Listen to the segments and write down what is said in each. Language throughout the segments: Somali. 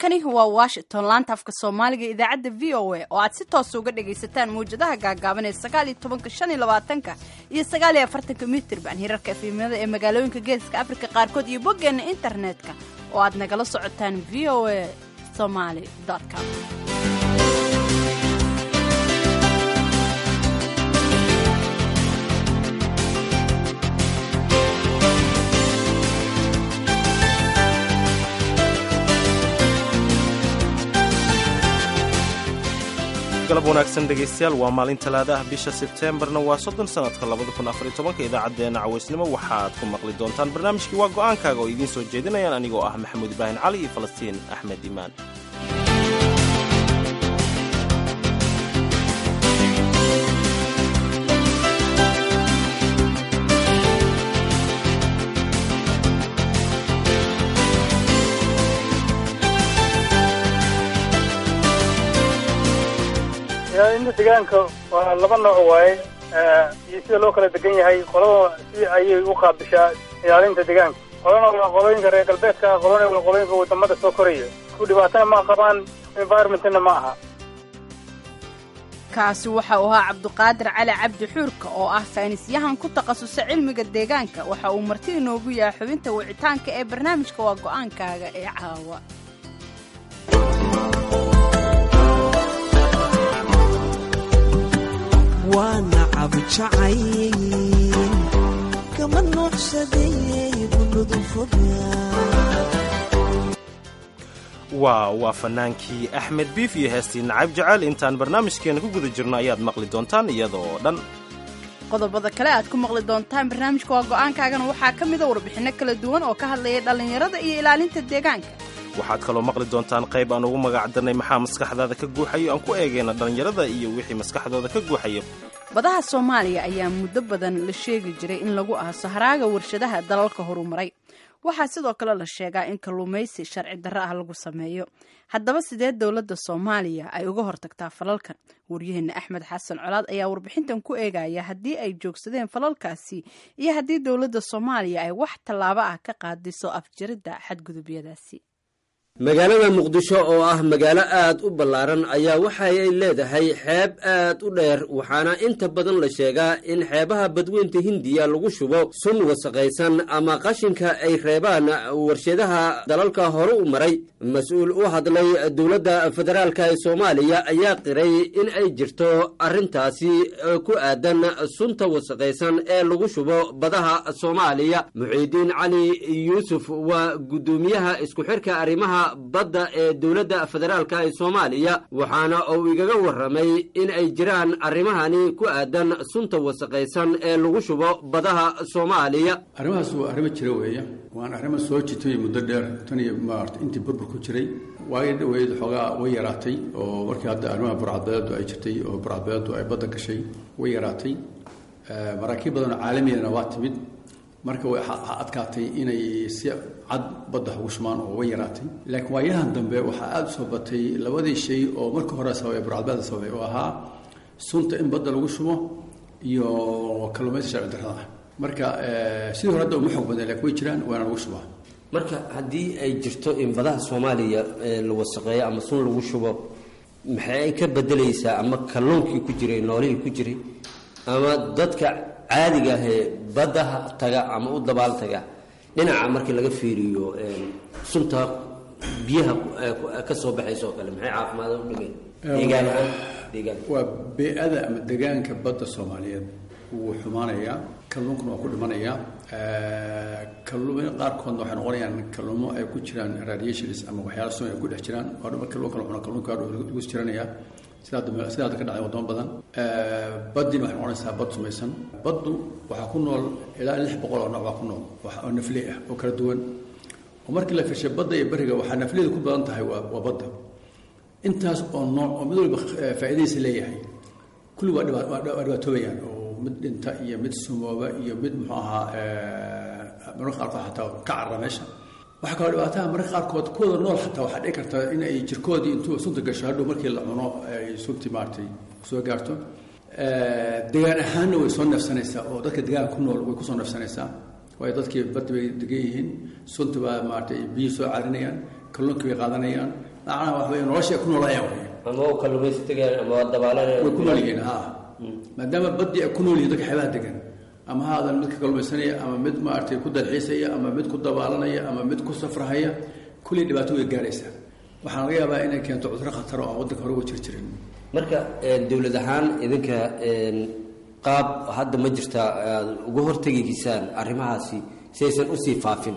halkani waa washington laanta afka soomaaliga idaacadda v o a oo aad si toosa uga dhagaysataan mawjadaha gaagaaban ee sagaal iyo tobanka shan iyo labaatanka iyo sagaal iyo afartanka mitirban hirarka efimada ee magaalooyinka geeska afrika qaarkood iyo boggeenna internetka oo aad nagala socotaan v o a somaly com galab wanaagsan dhegaystayaal waa maalin talaadaah bisha sebteembarna waa soddon sannadka labada kun afariy tobanka idaacaddeenna cawaysnimo waxaad ku maqli doontaan barnaamijkii waa go'aankaaga oo idiin soo jeedinayaan anigoo ah maxamuud ibraahim cali iyo falastiin axmed imaan ilaalinta deegaanka waa laba nooc waaye iyo sida loo kala degan yahay qolada si ayay u qaabishaa ilaalinta deegaanka qolana waa qolooyinka reer galbeedka qolana waa qolooyinka wadamada soo koraya ku dhibaatana ma qabaan environmentna ma aha kaasi waxa uu ahaa cabduqaadir cali cabdi xuurka oo ah saynisyahan ku takhasusay cilmiga deegaanka waxa uu marti inoogu yahay xubinta wicitaanka ee barnaamijka waa go'aankaaga ee caawa waana cabjacay kama nuucsaday bunudufoga waa waa fannaankii axmed biif iyo heestii nacab jacayl intaan barnaamijkeena ku guda jirno ayaad maqli doontaan iyadoo dhan qodobada kale aad ku maqli doontaan barnaamijka waa go'aankaagana waxaa ka mida warbixinno kala duwan oo ka hadlaya dhallinyarada iyo ilaalinta deegaanka waxaad kaloo maqli doontaan qayb aan ugu magacdarnay maxaa maskaxdaada ka guuxayo aan ku eegayna dhallinyarada iyo wixii maskaxdooda ka guuxayo badaha soomaaliya ayaa muddo badan la sheegi jiray in lagu aaso haraaga warshadaha dalalka horumaray waxaa sidoo kale la sheegaa in kalluumaysi sharci darro ah lagu sameeyo haddaba sidee dowladda soomaaliya ay uga hortagtaa falalkan waryaheena axmed xasan colaad ayaa warbixintan ku eegaya haddii ay joogsadeen falalkaasi iyo haddii dowladda soomaaliya ay wax tallaabo ah ka qaadiso afjaridda xadgudubyadaasi magaalada muqdisho oo ah magaalo aad u ballaaran ayaa waxa ay leedahay xeeb aad u dheer waxaana inta badan la sheegaa in xeebaha badweynta hindiya lagu shubo sun wasaqaysan ama qashinka ay reebaan warshadaha dalalka hore u maray mas-uul u hadlay dowladda federaalka ee soomaaliya ayaa qiray in ay jirto arrintaasi ku aadan sunta wasaqaysan ee lagu shubo badaha soomaaliya muxiidiin cali yuusuf waa guddoomiyaha isku xirka arrimaha badda ee dowladda federaalka ee soomaaliya waxaana uu igaga warramay in ay jiraan arrimahani ku aadan sunta wasaqaysan ee lagu shubo badaha soomaaliya arrimahaas waa arrimo jira weeye waana arrimo soo jitay muddo dheer tan iyo maarata intii burbur ku jiray waay dhaweyd xoogaa way yaraatay oo markii hadda arrimaha burcadbeedu ay jirtay oo burcadbeedu ay badda gashay way yaraatay maraakiib badanoo caalamiyana waa timid marka way adkaatay inay si cad badda ugu shumaan oo way yaraatay laakiin waayahan dambe waxaa aada u soo batay labadii shay oo marka hore sababay burcadbeeda sababay oo ahaa sunta in badda lagu shubo iyo kalluumaysi sharci darrada ah marka sidii hore hadda uma xoog badan lakin way jiraan waana lagu shubaa marka haddii ay jirto in badaha soomaaliya la wasaqeeyo ama sun lagu shubo maxay ay ka bedelaysaa ama kalluunkii ku jiray noolihii ku jiray ama dadka caadiga ahee baddaha taga ama u dabaal taga dhinaca markii laga fiiriyo sunta biyaha ka soo baxaysa oo kale maxay caafimaada u dhigeen deegaan ahaan deegaan waa bee-ada ama deegaanka badda soomaaliyeed wuu xumaanayaa kalluunkuna waa ku dhimanayaa kalluumada qaarkoodna waxay noqonayaan kalluumo ay ku jiraan radiations ama waxyaala sun ay ku dhex jiraan waa dhuma kalluunka la cuno kalluunka lagu jiranayaa sida sida hadda ka dhacay wadamo badan baddina waxay noqonaysaa bad sumaysan baddu waxaa ku nool ilaa lix boqol oo nooc baa ku nool oo nafley ah oo kala duwan oo markii la firshay badda iyo beriga waxaa nafleyda ku badan tahay waa waa badda intaas oo nooc oo mid walba faa'iidadiisa leeyahay kulli waa dhiba waa dhibaatoobayaan oo mid dhinta iyo mid sumooba iyo mid muxuu ahaa mararka qaarkood xataa ka carra meesha waxaa kaloo dhibaataha mararka qaarkood kuwada nool xataa waxaa dhici karta in ay jirkoodii intuu sunta gasho hadhow markii la cuno ay suntii maaragtay soo gaarto degaan ahaanna way soo neefsanaysaa oo dadka deegaanka ku nool way kusoo neefsanaysaa waayo dadkii baddi bay degan yihiin sunta baa maaragtay biyi soo carinayaan kalluunkii bay qaadanayaan macnaha wax weeye nolosha ay ku noolaayaan wey ama u kalluumaysi tegayaan ama waa dabaalanayaan way ku nool yihiin ha maadaama baddii ay ku nool yihiin dadka xeebaha degan ama ha aadan mid ka kalluumaysanaya ama mid maaragtay ku dalxiisaya ama mid ku dabaalanaya ama mid ku safrahaya kullii dhibaato way gaaraysaa waxaana laga yaabaa inay keento cudurro khataro aan waddanka hore uga jir jirin marka dowlad ahaan idinka qaab hadda ma jirta aad uga hortegigisaan arrimahaasi si aysan usii faafin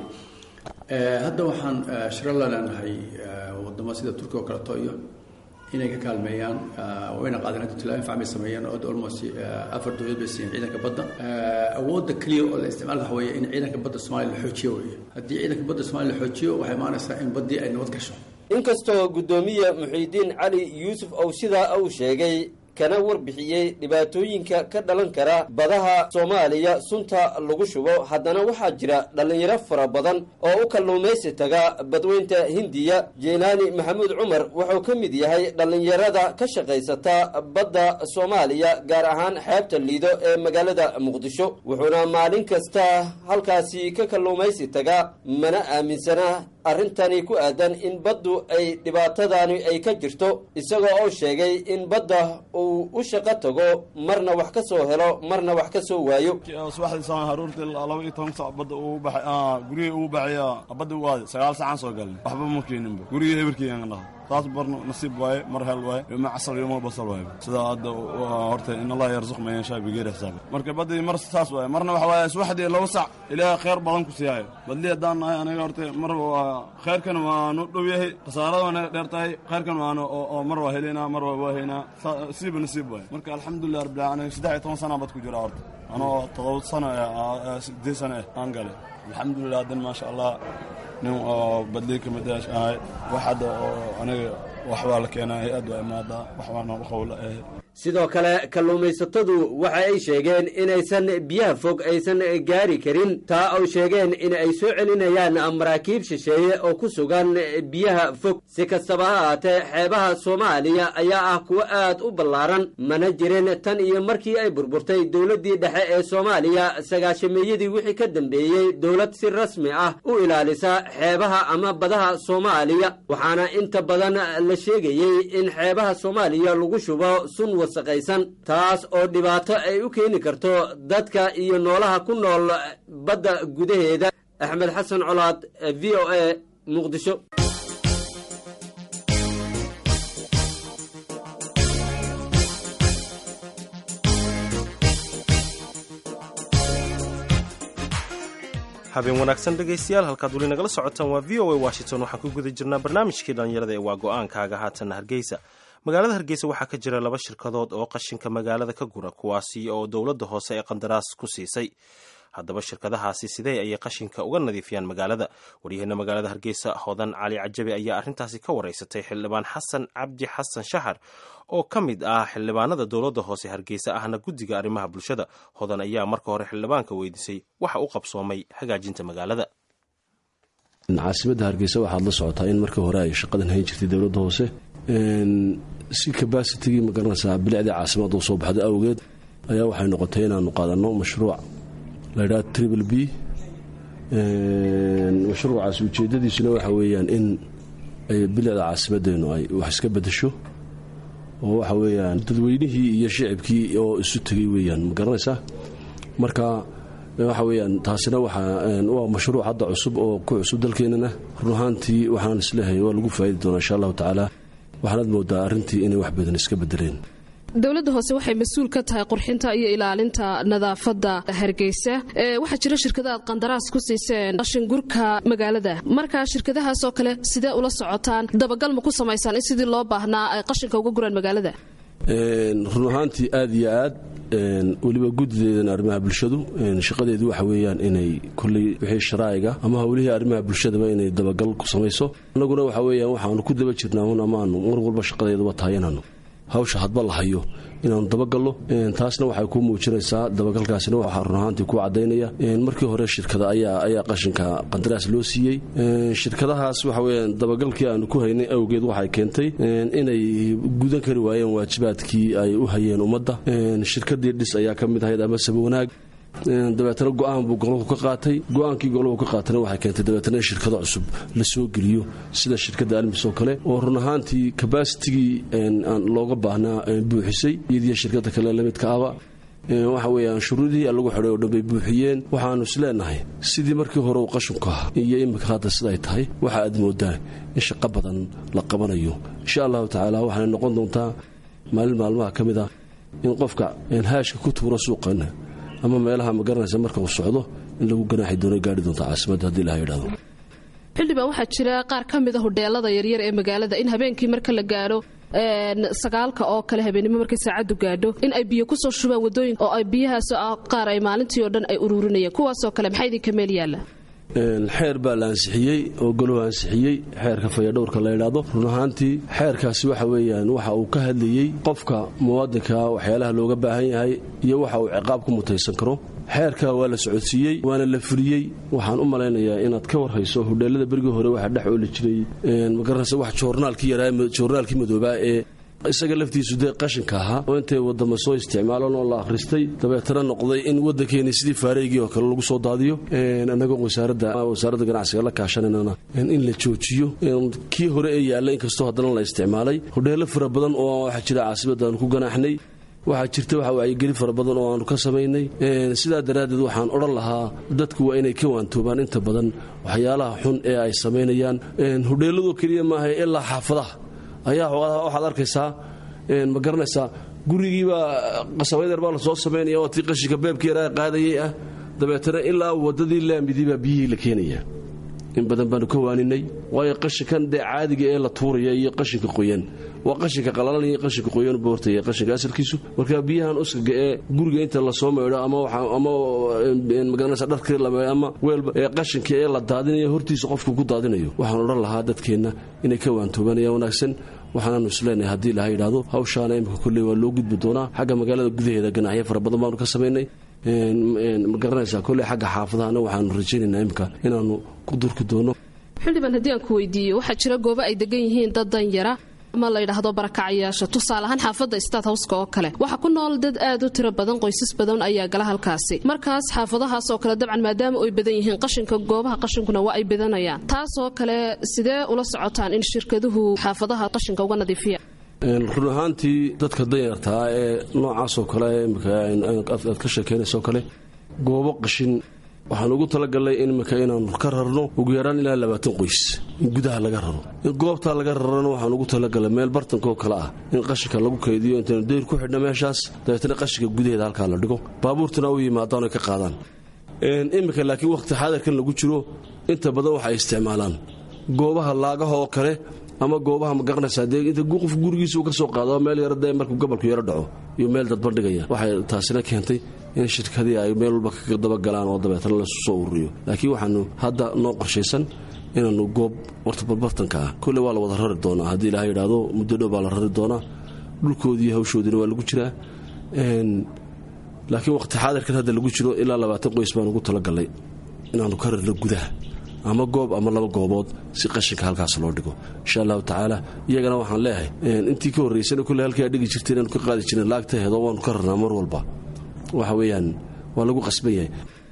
hadda waxaan shiro la leenahay wadamo sida turkiya oo kaleeto iyo inay ka kaalmeeyaan wayna qaadeen hadda tilaabin facmay sameeyeen oo almost afar dowlad bay siiyeen ciidanka badda awoodda keliya oo la isticmaal waxa weeye in ciidanka badda soomaaliya la xoojiyo weeye haddii ciidanka badda soomaaliya la xoojiyo waxay imaanaysaa in baddii ay nabad gasho inkastoo guddoomiye muxiidiin cali yuusuf ow sidaa uu sheegay kana warbixiyey dhibaatooyinka ka dhalan kara badaha soomaaliya sunta lagu shubo haddana waxaa jira dhallinyaro fara badan oo u kalluumaysi taga badweynta hindiya jeylaani maxamuud cumar wuxuu ka mid yahay dhallinyarada ka shaqaysata badda soomaaliya gaar ahaan xeebta liido ee magaalada muqdisho wuxuuna maalin kasta halkaasi ka kalluumaysi taga mana aaminsana arrintani ku aadan in baddu ay dhibaatadani ay ka jirto isagoo oo sheegay in badda uu u shaqo tago marna wax ka soo helo marna wax ka soo waayo subaxdiisa haruurtii laba iyo toban sac badda uu baxay gurigii uu baxaya badda u aaday sagaal sacaan soo galnay waxba ma keeninba gurigii hebelkii dhaha taas bar nasiib waaye mar hel waaye yoma casal yoma basal waaye sidaa hadda horta in allah yarzuq man yashaa bigeyri xisaab marka badii mar saas waaye marna waxa waaye subaxdii laba sac ilaahay khayr badan ku siiyaayo badli haddaan nahay aniga horta mar waa khayrkan waanu dhow yahay khasaarada waana dheer tahay khayrkan waana oo mar waa helaynaa mar waa waahaynaa siiba nasiib waaye marka alxamdulilah rabbil aalamiin saddex iyo toban sana bad ku jira horta anoo todoba sano sideed sano eh aan galay alxamdulilah haddan maasha allah nin oo badlii ka mid ahay wax hadda oo aniga waxbaa la keenaa hay-ad waa imaadaa waxbaana qowla ah sidoo kale kalluumaysatadu waxa ay sheegeen inaysan biyaha fog aysan gaari karin taa ay sheegeen in ay soo celinayaan maraakiib shisheeye oo ku sugan biyaha fog si kastaba ha ahaatee xeebaha soomaaliya ayaa ah kuwo aad u ballaaran mana jirin tan iyo markii ay burburtay dowladdii dhexe ee soomaaliya sagaashameeyadii wixii ka dambeeyey dowlad si rasmi ah u ilaalisa xeebaha ama badaha soomaaliya waxaana inta badan la sheegayey in xeebaha soomaaliya lagu shubo sun wasaqaysan taas oo dhibaato ay u keeni karto dadka iyo noolaha ku nool badda gudaheeda axmed xasan colaad v o a muqdisho habeen wanaagsan dhegaystayaal halkaad weli nagala socotaan waa v o a washington waxaan ku guda jirnaa barnaamijkii dhallinyarada ee waa go-aankaaga haatanna hargeysa magaalada hargeysa waxaa ka jira laba shirkadood oo qashinka magaalada ka gura kuwaasi oo dowladda hoose ee qandaraas ku siisay haddaba shirkadahaasi sidee ayay qashinka uga nadiifiyaan magaalada waryaheena magaalada hargeysa hodan cali cajabi ayaa arrintaasi ka wareysatay xildhibaan xasan cabdi xasan shahar oo ka mid ah xildhibaanada dowladda hoose hargeysa ahna guddiga arrimaha bulshada hodan ayaa marka hore xildhibaanka weydiisay waxa u qabsoomay hagaajinta magaalada caasimadda hargeysa waxaad la socotaa in markii hore ay shaqadan hayn jirtay dowladda hoose si kabaasitigii magaranaysaa bilicdii caasimada u soo baxda awgeed ayaa waxay noqotay inaanu qaadanno mashruuc laydhaha triple b mashruucaas ujeedadiisuna waxa weeyaan in ay bilicda caasimadeennu ay wax iska bedesho oo waxa weeyaan dadweynihii iyo shicibkii oo isu tegay weeyaan ma garanaysaa marka waxa weeyaan taasina waa mashruuc hadda cusub oo ku cusub dalkeenana run ahaantii waxaan isleehay waa lagu faa'idi doonaa insha allahu tacaala waxaanaad moodaa arrintii inay wax badan iska bedeleen dowladda hoose waxay mas-uul ka tahay qurxinta iyo ilaalinta nadaafadda hargeysa waxaa jira shirkada aad qandaraas ku siiseen qashingurka magaalada markaa shirkadahaasoo kale sidee ula socotaan dabagal ma ku samaysaan in sidii loo baahnaa ay qashinka uga guraan magaalada run ahaantii aad iyo aad weliba guddideedan arrimaha bulshadu shaqadeedu waxa weeyaan inay kolley wixii sharaa'iga ama howlihii arrimaha bulshadaba inay dabagal ku samayso annaguna waxa weeyaan waxaanu ku daba jirnaa un amaanu mar walba shaqadeeduba tahay inaanu hawsha hadba la hayo inaanu dabagallo taasna waxay ku muujinaysaa dabagalkaasina waxaa run ahaantii ku cadaynaya markii hore shirkada ayaa qashinka qandaraas loo siiyey shirkadahaas waxa weyaan dabagalkii aanu ku haynay awgeed waxay keentay inay gudan kari waayeen waajibaadkii ay u hayeen ummadda shirkadii dhis ayaa ka mid ahayd ama saba wanaag dabeetana go-aan buu golahu ka qaatay go-aankii golahu ka qaatana waxay keentay dabeetana in shirkado cusub la soo geliyo sida shirkadda almis oo kale oo run ahaantii kabaasitigii looga baahnaa buuxisay iyadiyo shirkada kale lamidka aba waxa weeyaan shuruudihii lagu xidhay oo dhan bay buuxiyeen waxaanu is leenahay sidii markii hore uu qashinku ah iyo imika hadda siday tahay waxa aad moodaan in shaqo badan la qabanayo insha allahu tacaala waxaanay noqon doontaa maalin maalmaha ka mid ah in qofka haashka ku tuuro suuqana ama meelaha ma garanaysa marka uu socdo in lagu ganaaxi doono gaari doonta caasimadda haddii laha yidhahdo xildhibaan waxaa jira qaar ka mid a hodheelada yaryar ee magaalada in habeenkii marka la gaadho sagaalka oo kale habeenimo markay saacaddu gaadho in ay biyo kusoo shubaan wadooyinka oo ay biyahaas qaar ay maalintii oo dhan ay ururinayaan kuwaasoo kale maxaa idinka meel yaalla xeer baa la ansixiyey oo goluhu ansixiyey xeerka fayadhowrka la yidhaahdo run ahaantii xeerkaasi waxa weeyaan waxa uu ka hadlayey qofka muwaadinka waxyaalaha looga baahan yahay iyo waxa uu ciqaab ku mutaysan karo xeerka waa la socodsiiyey waana la fuliyey waxaan u malaynayaa inaad ka warhayso hodheelada berigii hore waxaa dhex ooli jiray magaranaysa wax joornaalkii yaraa joornaalkii madoobaa ee isaga laftiisu dee qashinka ahaa oo intay wadama soo isticmaalan oo la akhristay dabeetana noqday in waddankeeni sidii faareygii oo kale lagu soo daadiyo annagoo wasaaradda ganacsiga la kaashananana in la joojiyo kii hore ee yaalla inkastoo haddana la isticmaalay hodheelo fara badan oo waxaa jira caasimaddaanu ku ganaaxnay waxaa jirta waxa wacyigeli fara badan oo aanu ka samaynay sidaa daraaddeed waxaan odhan lahaa dadku waa inay ka waantoobaan inta badan waxyaalaha xun ee ay samaynayaan hodheelladoo keliya maaha ilaa xaafadaha ayaa waxaad arkaysaa ma garanaysaa gurigiibaa qasabaydeer baa la soo samaynaya oo tii qashinka beebkii yaraa qaadayay ah dabeetana ilaa waddadii laamidiibaa biyihii la keenaya in badan baanu ka waaninay waayo qashinkan dee caadiga ee la tuuraya iyo qashinka qoyan waa qashinka qalalan iyo qashinka qoyan boortaya qashinka asalkiisu marka biyahan uskaga ee guriga inta lasoo maydho ama ama magaranaysa dharkii la maydho ama weelba ee qashinka ee la daadinayo hortiisa qofku ku daadinayo waxaan odhan lahaa dadkeenna inay ka waantoobanayaan wanaagsan waxaanaanu isleenahay haddii laha yidhaahdo hawshaana imika kolley waa loo gudbi doonaa xagga magaalada gudaheeda ganacyo fara badan baanu ka samaynay ma garanaysaa kolley xagga xaafadahana waxaanu rajaynaynaa imika inaannu ku durki doono xildhibaan haddii aan ku weydiiyo waxaa jira goobo ay degan yihiin dad danyara ama la yidhaahdo barakacayaasha tusaale ahaan xaafadda staat howska oo kale waxaa ku nool dad aad u tiro badan qoysas badan ayaa gala halkaasi markaas xaafadahaas oo kale dabcan maadaama ay badan yihiin qashinka goobaha qashinkuna waa ay badanayaan taasoo kale sidee ula socotaan in shirkaduhu xaafadaha qashinka uga nadiifiya run ahaantii dadka danyartaa ee noocaasoo kale aad ka sheekeynaysoo kale goobo qashin waxaan ugu talagalnay in imika inaanu ka rarno ugu yaraan ilaa labaatan qoys in gudaha laga raro in goobtaa laga rarana waxaan ugu talagalnay meel bartankaoo kale ah in qashinka lagu kaydiyo intaynu dayr ku xidhna meeshaas dabeetana qashinka gudaheeda halkaa la dhigo baabuurtuna u yimaadaan oy ka qaadaan imika laakiin wakhti xaadirkan lagu jiro inta badan waxay isticmaalaan goobaha laagaha oo kale ama goobaha ma garanaysaa dee inta qof gurigiisa uu ka soo qaado meel yara dee markuu gobolku yaro dhaco iyo meel dadbandhigaya waxay taasina keentay in shirkadii ay meel walba ka dabagalaan oo dabeetana lasu soo ururiyo laakiin waxaanu hadda noo qorshaysan inaanu goob warta barbartanka ah kolle waa la wada rari doonaa haddii ilaha yidhaahdo muddo dhow baa la rari doonaa dhulkoodii hawshoodiina waa lagu jiraa laakiin waqti xaadirkan hadda lagu jiro ilaa labaatan qoys baan ugu talagalnay inaanu ka rarno gudaha ama goob ama laba goobood si qashinka halkaas loo dhigo insha allahu tacaala iyagana waxaan leeyahay intii ka horraysana kolle halkaa dhigi jirta inaanu ka qaadi jirin laagtaheedo waanu ka rarnaa mar walba waxa weeyaan waa lagu qasban yahay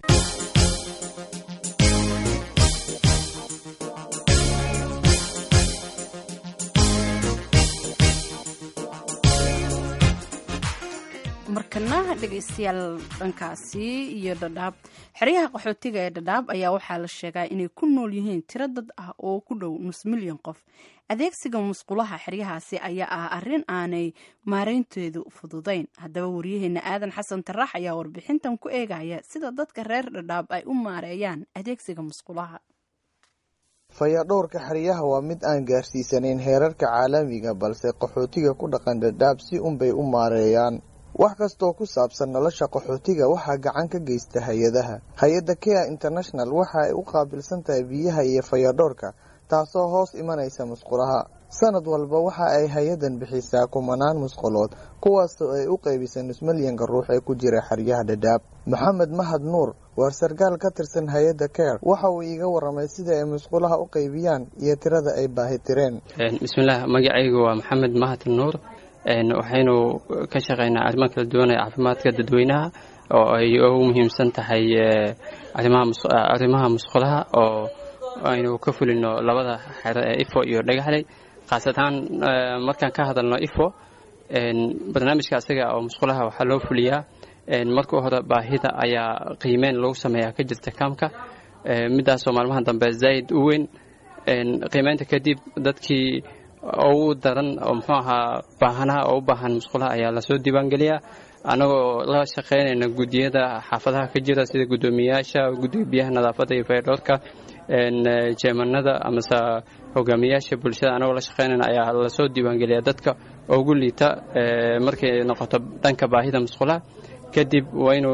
markana dhegaystayaal dhankaasi iyo dhadhaab xeryaha qaxootiga ee dhadhaab ayaa waxaa la sheegaa inay ku nool yihiin tiro dad ah oo ku dhow nus milyan qof adeegsiga musqulaha xeryahaasi ayaa ah arrin aanay maareynteedu fududayn haddaba waryaheena aadan xasan tarax ayaa warbixintan ku eegaya sida dadka reer dhadhaab ay u maareeyaan adeegsiga musqulaha fayadhowrka xeryaha waa mid aan gaarsiisanayn heerarka caalamiga balse qaxootiga ku dhaqan dhadhaab si unbay u maareeyaan wax kastaoo ku saabsan nolosha qaxootiga waxaa gacan ka geysta hay-adaha hay-adda kea international waxa ay u qaabilsan tahay biyaha iyo fayadhoorka taasoo hoos imanaysa musqulaha sanad walba waxa ay hay-adan bixisaa kumanaan musqulood kuwaasoo ay u qeybisa nusmalyanka ruux ee ku jira xeryaha dhadhaab maxamed mahad nuur waar sarkaal ka tirsan hay-adda care waxa uu iiga waramay sida ay musqulaha u qeybiyaan iyo tirada ay baahi tireen bismillaah magacaygu waa maxamed mahad nuur waxaynu ka shaqaynaa arrimo kala duwan ee caafimaadka dadweynaha oo ay ugu muhiimsan tahay arrimaha musqulaha oo aynu ka fulino labada xero ee ifo iyo dhagaxley khaasatan markaan ka hadalno ifo barnaamijka asaga oo musqulaha waxaa loo fuliyaa marka hore baahida ayaa qiimeyn lagu sameeyaa ka jirta kaamka midaasoo maalmaha dambe zaa'id u weyn qiimeynta kadib dadkii ugu daran oo muxuu ahaa baahanaha oo u baahan musqulaha ayaa lasoo diiwaangeliyaa annagoo la shaqaynayna guddiyada xaafadaha ka jira sida guddoomiyayaasha guddiga biyaha nadaafadda iyo faydhoorka jeemanada amase hogaamiyayaasha bulshada annagoo la shaqaynayna ayaa lasoo diiwaangeliyaa dadka ugu liita markay noqoto dhanka baahida musqulaha kadib waynu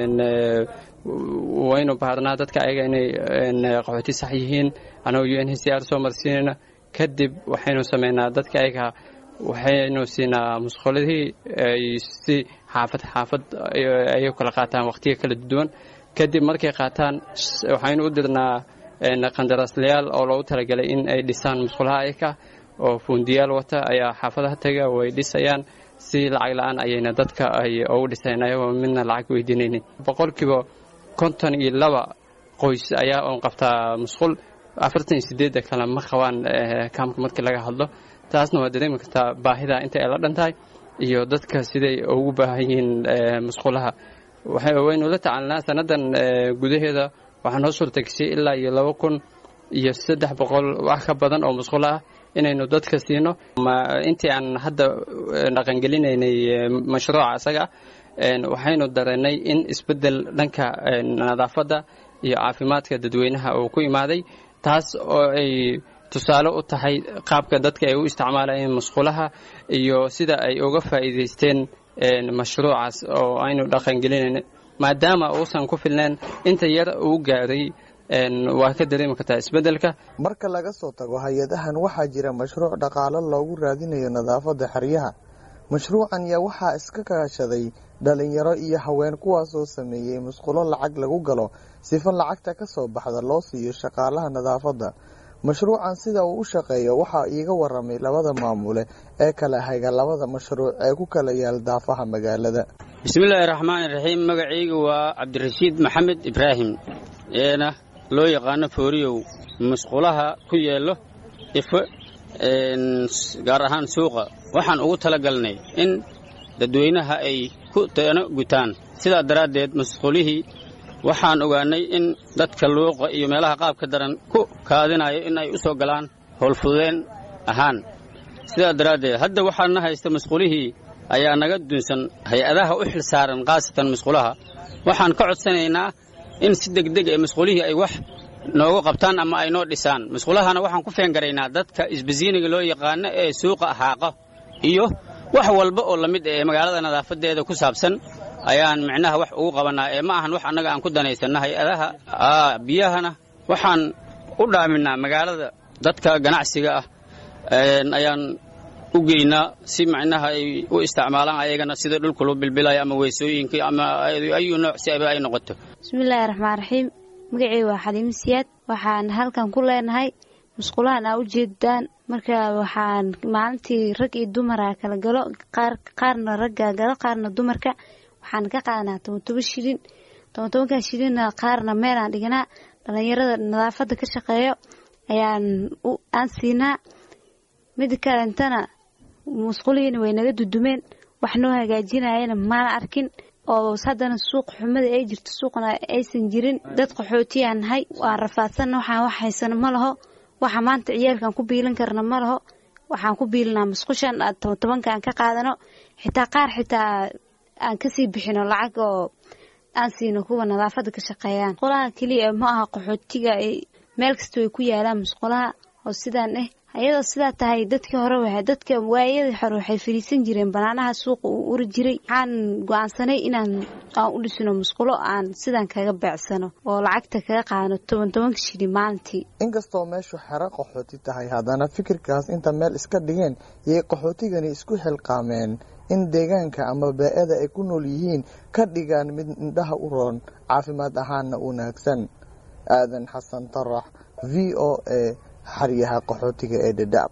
waynu baarnaa dadka ayaga inay qaxooti sax yihiin annagoo u n h c r soo marsiinayna kadib waxaynu samaynaa dadka ayaga waxaynu siinaa musquladii ay si xaafad xaafad ay kala qaataan wakhtiga kala duwan kadib markay qaataan waxaynu u dirnaa qandaraaslayaal oo loogu talagalay in ay dhisaan musqulaha ayaka oo fuundiyaal wata ayaa xaafadaha taga way dhisayaan si lacag la-aan ayayna dadka ay ugu dhiseen ayagoo midna lacag weydiinaynin boqolkiiba konton iyo laba qoys ayaa oon qabtaa musqul afartan iyo sideedda kale ma qabaan kaamka markii laga hadlo taasna waa dareemi kartaa baahida inta ay la dhan tahay iyo dadka siday ugu baahan yihiin musqulaha waynu la tacaalnaa sannadan gudaheeda waxaa noo suurtageshay ilaa iyo laba kun iyo saddex boqol wax ka badan oo musqulo ah inaynu dadka siino intii aan hadda dhaqangelinaynay mashruuca isaga waxaynu dareennay in isbeddel dhanka nadaafadda iyo caafimaadka dadweynaha uu ku imaaday taas oo ay tusaale u tahay qaabka dadka ay u isticmaalayeen musqulaha iyo sida ay uga faa'iidaysteen mashruucaas oo aynu dhaqangelinayna maadaama uusan ku filnayn inta yar uu gaaray waa ka dareemi kartaa isbeddelka marka laga soo tago hay-adahan waxaa jira mashruuc dhaqaalo loogu raadinayo nadaafadda xeryaha mashruucan yaa waxaa iska kaashaday dhalinyaro iyo haween kuwaasoo sameeyey musqulo lacag lagu galo sifo lacagta ka soo baxda loo siiyo shaqaalaha nadaafadda mashruucan sida uu u shaqeeyo waxaa iiga waramay labada maamule ee kala hayga labada mashruuc ee ku kala yaal daafaha magaalada bismillaahi raxmaani raxiim magacayga waa cabdirashiid maxamed ibraahim eena loo yaqaano fooriyow musqulaha ku yeelo ifo gaar ahaan suuqa waxaan ugu talagalnay in dadweynaha ay ku teeno gutaan sidaa daraaddeed musqulihii waxaan ogaannay in dadka luuqa iyo meelaha qaabka daran ku kaadinayo in ay u soo galaan howlfududeen ahaan sidaa daraaddeed hadda waxaana haysta musqulihii ayaa naga dunsan hay-adaha u xil saaran khaasatan musqulaha waxaan ka codsanaynaa in si degdeg ee musqulihii ay wax noogu qabtaan ama ay noo dhisaan musqulahana waxaan ku feengaraynaa dadka isbasiiniga loo yaqaano ee suuqa haaqa iyo wax walba oo la mid ee magaalada nadaafadeeda ku saabsan ayaan micnaha wax ugu qabannaa ee ma ahan wax annaga aan ku danaysanna hay-adaha biyahana waxaan u dhaaminaa magaalada dadka ganacsiga ah ayaan u geynaa si macnaha ay u isticmaalaan ayagana sida dhulka loo bilbilayo ama weysooyinka ama ayu nooc si aba ay noqoto bismillaahi raxmaan raxiim magaceyga waa xaliimo siyaad waxaan halkan ku leenahay musqulahan aa u jeedaan marka waxaan maalintii rag iyo dumara kala galo qaarna ragga galo qaarna dumarka waxaan ka qaadanaa toban toban shilin toban tobankaa shilinna qaarna meelaan dhiganaa dhalinyarada nadaafadda ka shaqeeyo ayaan aan siinaa mida kalentana musqulihiina way naga dudumeen wax noo hagaajinayana maana arkin oo haddana suuq xumada ay jirto suuqna aysan jirin dad qaxootiyaan nahay waan rafaadsanna waxaan wax haysano ma laho waxa maanta ciyaalkan ku biilan karna ma laho waxaan ku biilinaa musqushan toban tobanka aan ka qaadano xitaa qaar xitaa aan kasii bixino lacag oo aan siino kuwa nadaafadda ka shaqeeyaan musqulaha keliya ma aha qaxootiga meel kasta way ku yaalaan musqulaha oo sidaan ah ayadoo sidaa tahay dadkii hore wa dadka waayadii hore waxay fariisan jireen banaanaha suuqa uu uri jiray waxaan go-aansanay inaan aan u dhisno musqulo aan sidaan kaga beecsano oo lacagta kaga qaadano toban tobanka shili maalintii inkastoo meeshu xero qaxooti tahay haddana fikirkaas inta meel iska dhigeen yay qaxootigani isku xilqaameen in deegaanka ama baa-ada ay ku nool yihiin ka dhigaan mid indhaha u roon caafimaad ahaanna wanaagsan aadan xasan tarax v o a xaryaha qaxootiga ee dhadhaab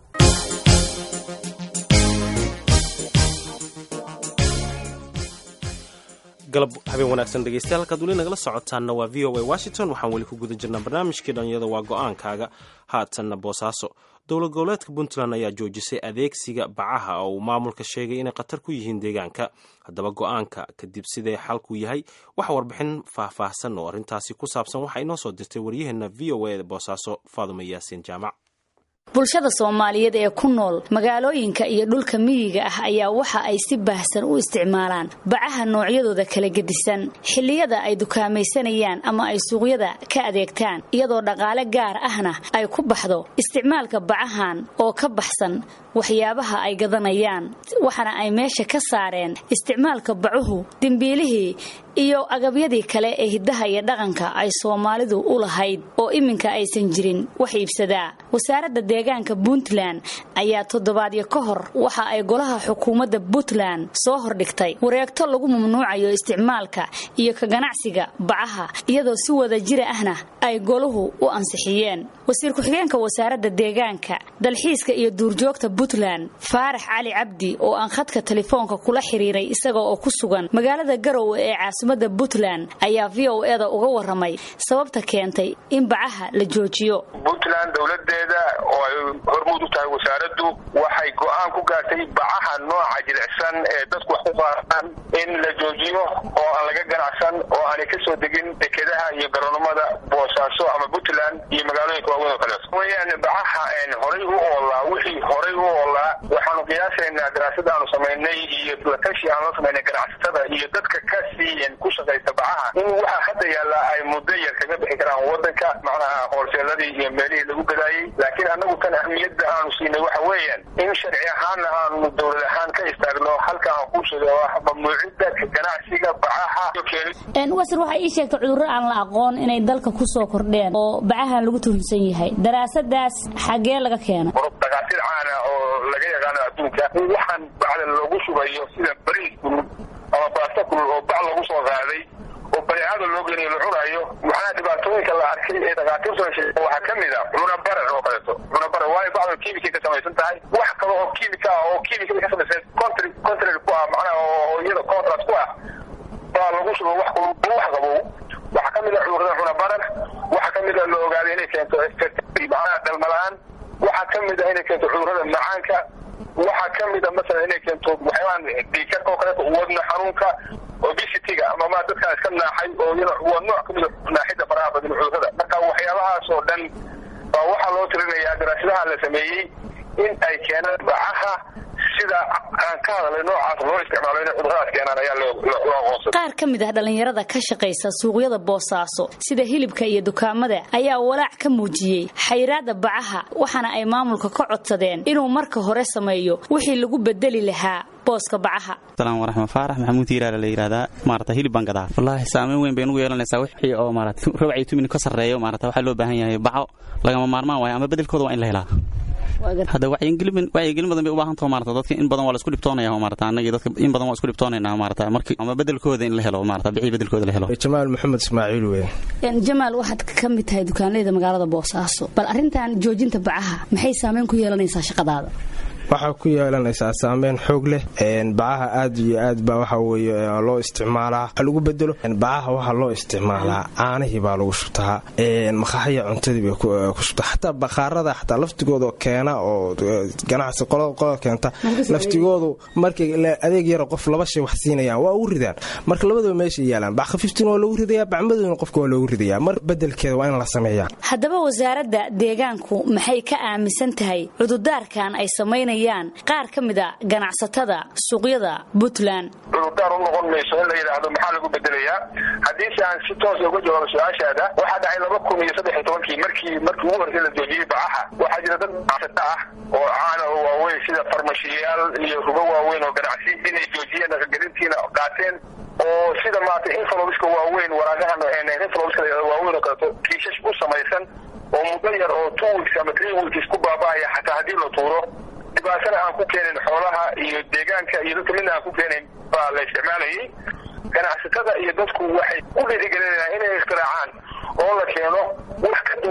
galab habeen wanaagsan dhegeystayaal halkaad weli nagala socotaanna waa v o a washington waxaan weli ku guda jirnaa barnaamijkii dhalinyada waa go-aankaaga haatanna boosaaso dowlad goboleedka puntland ayaa joojisay adeegsiga bacaha oo uu maamulka sheegay inay khatar ku yihiin deegaanka haddaba go-aanka kadib sidee xalku yahay waxa warbixin faahfaahsan oo arrintaasi ku saabsan waxaa inoo soo dirtay waryaheena v o a boosaaso faadume yaasiin jaamac bulshada soomaaliyeed ee ku nool magaalooyinka iyo dhulka miyiga ah ayaa waxa ay si baahsan u isticmaalaan bacaha noocyadooda kala gedisan xilliyada ay dukaamaysanayaan ama ay suuqyada ka adeegtaan iyadoo dhaqaale gaar ahna ay ku baxdo isticmaalka bacahan oo ka baxsan waxyaabaha ay gadanayaan waxaana ay meesha ka saareen isticmaalka bacuhu dembiilihii iyo agabyadii kale ee hiddaha iyo dhaqanka ay soomaalidu u lahayd oo iminka aysan jirin wax iibsadaa wasaaradda deegaanka puntland ayaa toddobaadyo ka hor waxa ay golaha xukuumadda puntland soo hordhigtay wareegto lagu mamnuucayo isticmaalka iyo ka ganacsiga bacaha iyadoo si wada jira ahna ay goluhu u ansixiyeen wasiir ku-xigeenka wasaaradda deegaanka dalxiiska iyo duurjoogta puntland faarax cali cabdi oo aan khadka telefoonka kula xiriiray isaga oo ku sugan magaalada garowe ee caasimada puntland ayaa v o eda uga waramay sababta keentay in bacaha la joojiyo puntland dowladeeda oo ay hormuud u tahay wasaaraddu waxay go'aan ku gaartay bacaha nooca jilicsan ee dadku wax ku qaadaan in la joojiyo oo aan laga ganacsan oo aanay ka soo degin dekedaha iyo garoonimada boosaaso ama puntland iyo magaalooyinka waaweyn oo kaleeto weyaan bacaha horay u oolaa wixii horay u oolaa waxaanu qiyaasaynaa daraasada aanu samaynay iyo latashi aanu la samaynay ganacsatada iyo dadka ka sii ku shaqaysta bacaha in waxa hadda yaalla ay muddo yar kaga bixi karaan wadanka macnaha hoolseeladii iyo meelihii lagu gadaayey laakiin annagu tan ahmiyadda aanu siinay waxa weeyaan in sharci ahaanna aanu dowlad ahaan ka istaagno halka aan ku sheega oo ah mamnuucidda ganacsiga bacaha wasir waxay ii sheegtay cudurro aan la aqoon inay dalka ku soo kordheen oo bacahan lagu tuhunsan yahay daraasadaas xagee laga keenay dhakaatir caana oo laga yaqaano adduunka in waxaan bacda loogu shubayo sida bariis kulul ama baasta kulul oo bac lagu soo qaaday oo bareecada loo geniyo la cunaayo waxaana dhibaatooyinka la arkay ee dhakhaatiirtu ay sheegeen waxaa ka mid a cunabarar oo kaleeto cunabarar waayo bacdu kiimikay ka samaysan tahay wax kale oo kiimika ah oo kiimikada ka samaysan contr contrary ku ah macnaha oo iyada contrast ku ah baa lagu shubo wax wax qabow waxaa ka mid a cudurrada cunabarar waxaa ka mid a la ogaaday inay keento macnaha dhalmalaan waxaa ka mid a inay keento cudurrada macaanka waxaa ka mid a masalan inay keento waxyaabahan dhiikarka oo kaleeto wadna xanuunka obesity-ga ama ma dadkaan iska naaxay oo iyana waa nooc ka mid a naaxidda faraha badan cudurrada marka waxyaabahaas oo dhan baa waxaa loo tirinayaa daraasadaha la sameeyey in ay keenaan bacaha sida aan ka hadalay noocaas loo isticmaalo inay cuduradaas keenaan ayaa loo aqoonsaday qaar ka mid ah dhallinyarada ka shaqaysa suuqyada boosaaso sida hilibka iyo dukaamada ayaa walaac ka muujiyey xayiraadda bacaha waxaana ay maamulka ka codsadeen inuu marka hore sameeyo wixii lagu bedeli lahaa booska bacaha salaan waraxma faarax maxamuud hiiraala la yidhahdaa maarata hilib baan gadaa wallaahi saameyn weyn bay nugu yeelanaysaa wixii oo maarata rabacii tumin ka sarreeyo maarata waxaa loo baahan yahay baco lagama maarmaan waayo ama bedelkooda waa in la helaa hadda wacyigelin badan bay u baahan taho maarata dadka in badan waa la isku dhibtoonaya maarata annagii dadka in badan waa isku dhibtoonaynaa maarata markii ama bedelkooda in la helo maarata bixii bedelkooda la helo jamaal maxamed ismaaciil weyn jamaal waxaad ka mid tahay dukaanleyda magaalada boosaaso bal arrintan joojinta bacaha maxay saameyn ku yeelanaysaa shaqadaada waxaa ku yeelanaysaa saameyn xoog leh bacaha aad iyo aad baa waxa weye loo isticmaalaa waxa lagu bedelo bacaha waxaa loo isticmaalaa caanihii baa lagu shubtaa maqaxaya cuntadii bay ku shubtaa xataa bakhaarada xataa laftigooda keena oo ganacsi qolada keenta laftigoodu markay adeeg yara qof laba shay wax siinayaan waa ugu ridaan marka labadaba meeshay yaalaan bac khafiiftina waa loogu ridayaa bacmadowna qofka waa loogu ridayaa mar bedelkeeda waa in la sameeyaa haddaba wasaaradda deegaanku maxay ka aaminsan tahay cududaarkan ay samaynayaan qaar ka mid a ganacsatada suuqyada puntland cudurdaar u noqon mayso in la yidhaahdo maxaa lagu bedelayaa haddiise aan si toosa uga jawaabo su-aashaada waxaa dhacay laba kun iyo saddex iyo tobankii markii markii ugu horreysay la joojiyey bacaha waxaa jira dad ganacsata ah oo caana oo waaweyn sida farmashiyaal iyo rugo waaweyn oo ganacsi inay joojiyeen dhaqangelintiina qaateen oo sida maarata infolobiska waaweyn waraagahan infolobiska waaweyn oo kaleeto kiishash u samaysan oo muddo yar oo two weeks ama three weeks ku baaba'aya xataa haddii la tuuro dhibaatana aan ku keenin xoolaha iyo deegaanka iyo dadka midna aan ku keenin baa la isticmaalayay ganacsatada iyo dadku waxay u dhiirigelinayaan inay ikhtiraacaan oo la keeno wax ka duwan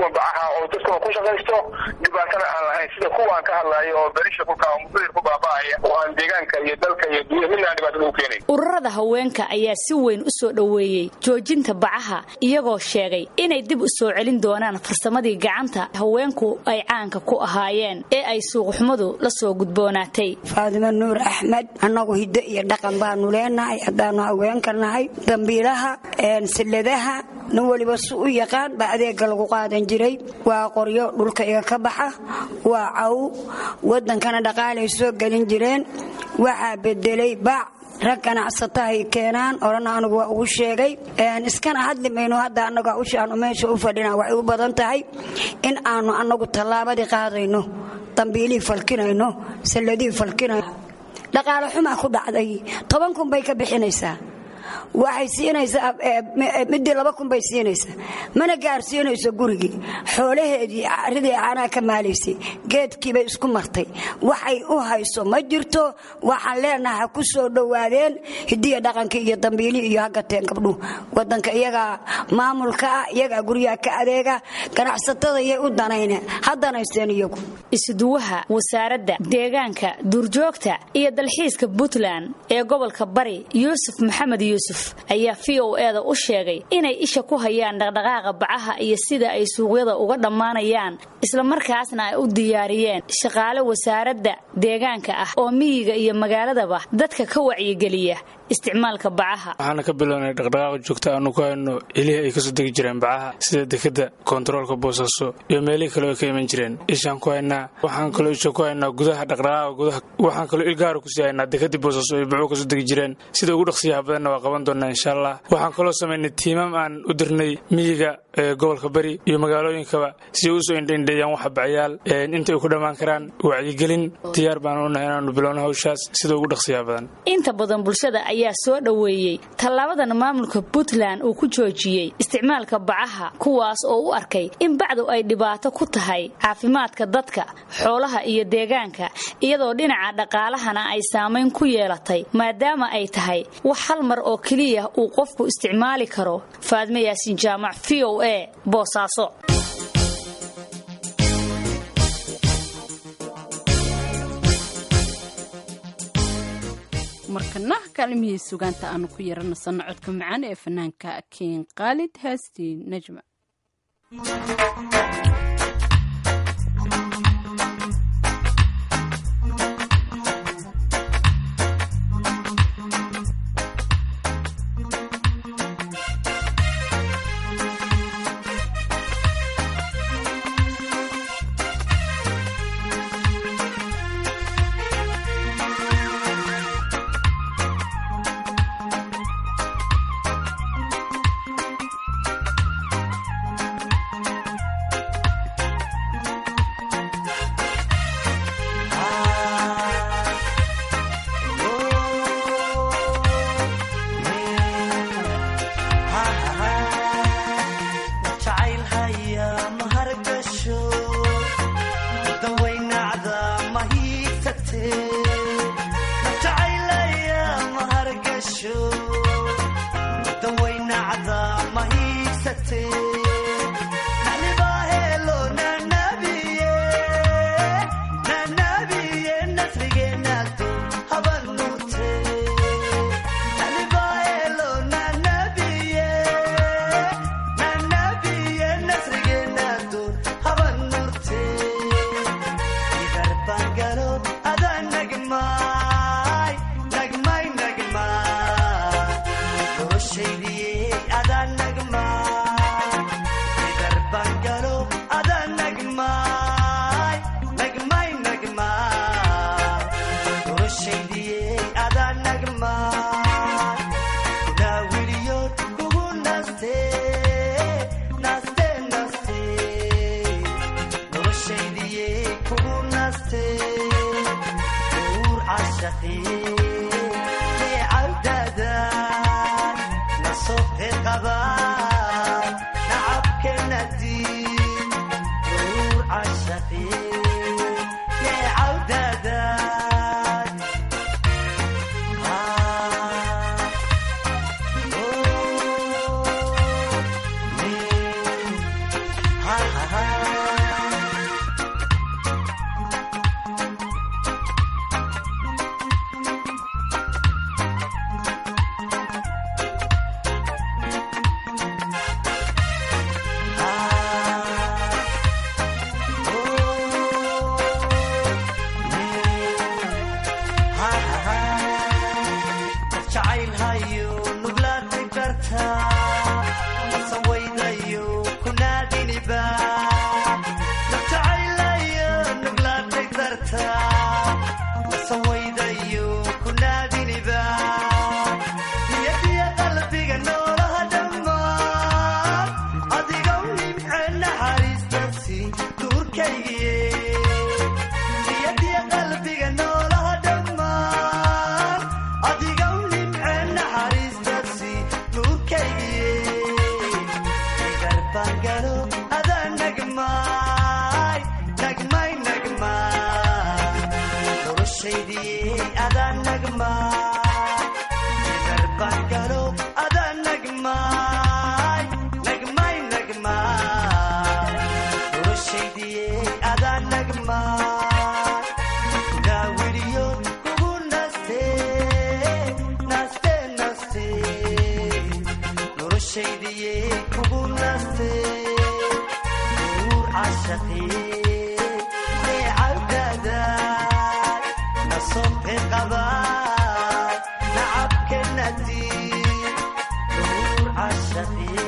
duwan bacaha oo dadkuna ku shaqaysto dhibaatana aan lahayn sida kuwaan ka hadlayo oo berisha kulka oo mudadir ku baaba'aya oo aan deegaanka iyo dalka iyo dunya midna aan dhibaatada u keenayn ururada haweenka ayaa si weyn u soo dhoweeyey joojinta bacaha iyagoo sheegay inay dib u soo celin doonaan farsamadii gacanta haweenku ay caanka ku ahaayeen ee ay suuqxumadu la soo gudboonaatay faadimo nuur axmed annagu hiddo iyo dhaqan baanu leenahay haddaanu haweenka nahay dambiilaha silladaha nin weliba su u yaqaan baa adeega lagu qaadan jiray waa qoryo dhulka iga ka baxa waa caw wadankana dhaqaalay soo gelin jireen waxaa bedelay bac rag ganacsatahay keenaan orana anigu waa ugu sheegay iskana hadli mayno hadda annaga ushaanu meesha u fadhina waxay u badan tahay in aanu annagu tallaabadii qaadayno dambiilihii falkinayno salladihii falkinayno dhaqaale xumaa ku dhacday toban kun bay ka bixinaysaa waxay siinaysaa midii laba kun bay siinaysaa mana gaarsiinayso gurigii xoolaheedii ridii caanaha ka maalaysay geedkiibay isku martay waxay u hayso ma jirto waxaan leenaha ha ku soo dhowaadeen hidiya dhaqankii iyo dambiilii iyo hagateen gabdhuhu wadanka iyagaa maamulka ah iyagaa guryaha ka adeega ganacsatada yay u danayne ha danaysteen iyagu isuduwaha wasaaradda deegaanka duurjoogta iyo dalxiiska puntland ee gobolka bari yuusuf maxamed yuusuf ayaa v o eda u sheegay inay isha ku hayaan dhaqdhaqaaqa bacaha iyo sida ay suuqyada uga dhammaanayaan islamarkaasna ay u diyaariyeen shaqaale wasaaradda deegaanka ah oo miyiga iyo magaaladaba dadka ka wacyigeliya isticmaalka bacaha waxaana ka bilownay dhaqdhaqaaqa joogta aanu ku hayno ilihii ay kasoo degi jireen bacaha sida dekada koontaroolka boosaaso iyo meelihii kale oo ka iman jireen ishaan ku haynaa waxaan kaloo isha ku haynaa gudaha dhaqdhaqaaqa gudaha waxaan kaloo ilgaara kusii haynaa dekadii boosaaso ay bacuhu kasoo degi jireen sida ugu dhaqsiyaha badanna waa qaban doonaa insha allah waxaan kaloo samaynay tiimam aan u dirnay miyiga ee gobolka bari iyo magaalooyinkaba si ay usoo indhaindheeyaan waxa bacyaal inta ay ku dhammaan karaan wacyigelin diyaar baan unahay inaanu bilowno hawshaas sida ugu dhaqsiyaha badan inta badan bulshada ayaa soo dhoweeyey tallaabadan maamulka puntland uu ku joojiyey isticmaalka bacaha kuwaas oo u arkay in bacdu ay dhibaato ku tahay caafimaadka dadka xoolaha iyo deegaanka iyadoo dhinaca dhaqaalahana ay saamayn ku yeelatay maadaama ay tahay wax hal mar oo keliya uu qofku isticmaali karo faadme yaasiin jaamac v o a boosaaso markana kaalimihii sugaanta aanu ku yaranasanno codka macaan ee fanaanka kiin khaalid heestii najma ha ha ha galo adaa nagmaay nagmay nagmaay noloshaydii adaa nagmaay darbaan galo adaa nagmaay nagmay nagmaay noloshaydii adaa nagmaay gaawiriyo kugu naste naste naste noloshaydii kugu naste nuur cashaqii neecawdadaay nasobte qabaay nacabkenati nuur cashaqii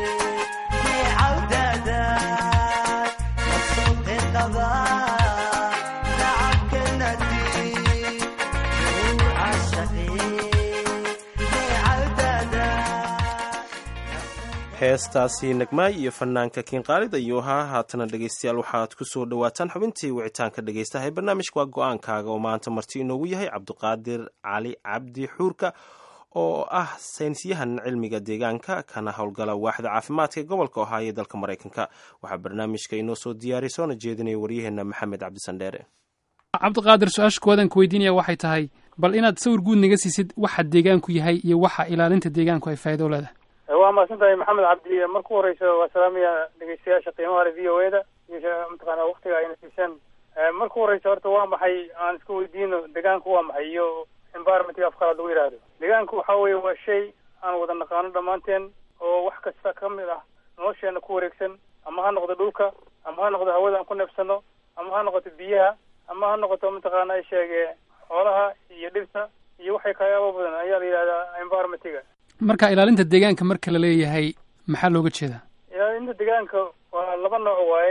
neecawdadaay nasobte qabaay nacabkenati nuur cashaqii heestaasi nagmaay iyo fanaanka kiinqaalid ayuu ahaa haatana dhegaystayaal waxaad ku soo dhowaataan xubintii wicitaanka dhegaystaha ee barnaamijka waa go-aankaaga oo maanta marti inoogu yahay cabdiqaadir cali cabdi xuurka oo ah saynisyahan cilmiga deegaanka kana howlgala waaxda caafimaadka ee gobolka ohaayo ee dalka maraykanka waxaa barnaamijka inoo soo diyaariya soona jeedinaya waryaheena maxamed cabdisandheere cabdiqaadir su-aasha koowadan ku weydiinaya waxay tahay bal inaad sawir guud naga siisid waxa deegaanku yahay iyo waxa ilaalinta deegaanku ay faa'iido u leedahay waa mahadsan tahay maxamed cabdi marka u horeysa waa salaamaya dhegeystayaasha qiimaha le v o e da iyo mataqaana waktiga ayna siiseen marka u horeysa horta waa maxay aan iska weydiino deegaanku waa maxay iyo environmentka afqalaad lagu yidhaahdo deegaanku waxa weeye waa shay aan wada naqaano dhammaanteen oo wax kasta ka mid ah nolosheena ku wareegsan ama ha noqdo dhulka ama ha noqdo hawada aan ku neefsano ama ha noqoto biyaha ama ha noqoto mataqaana ay sheege xoolaha iyo dhirta iyo waxay kayaabo badan ayaa la yidhahdaa environmentga marka ilaalinta deegaanka marka la leeyahay maxaa looga jeedaa ilaalinta deegaanka waa laba nooc waaye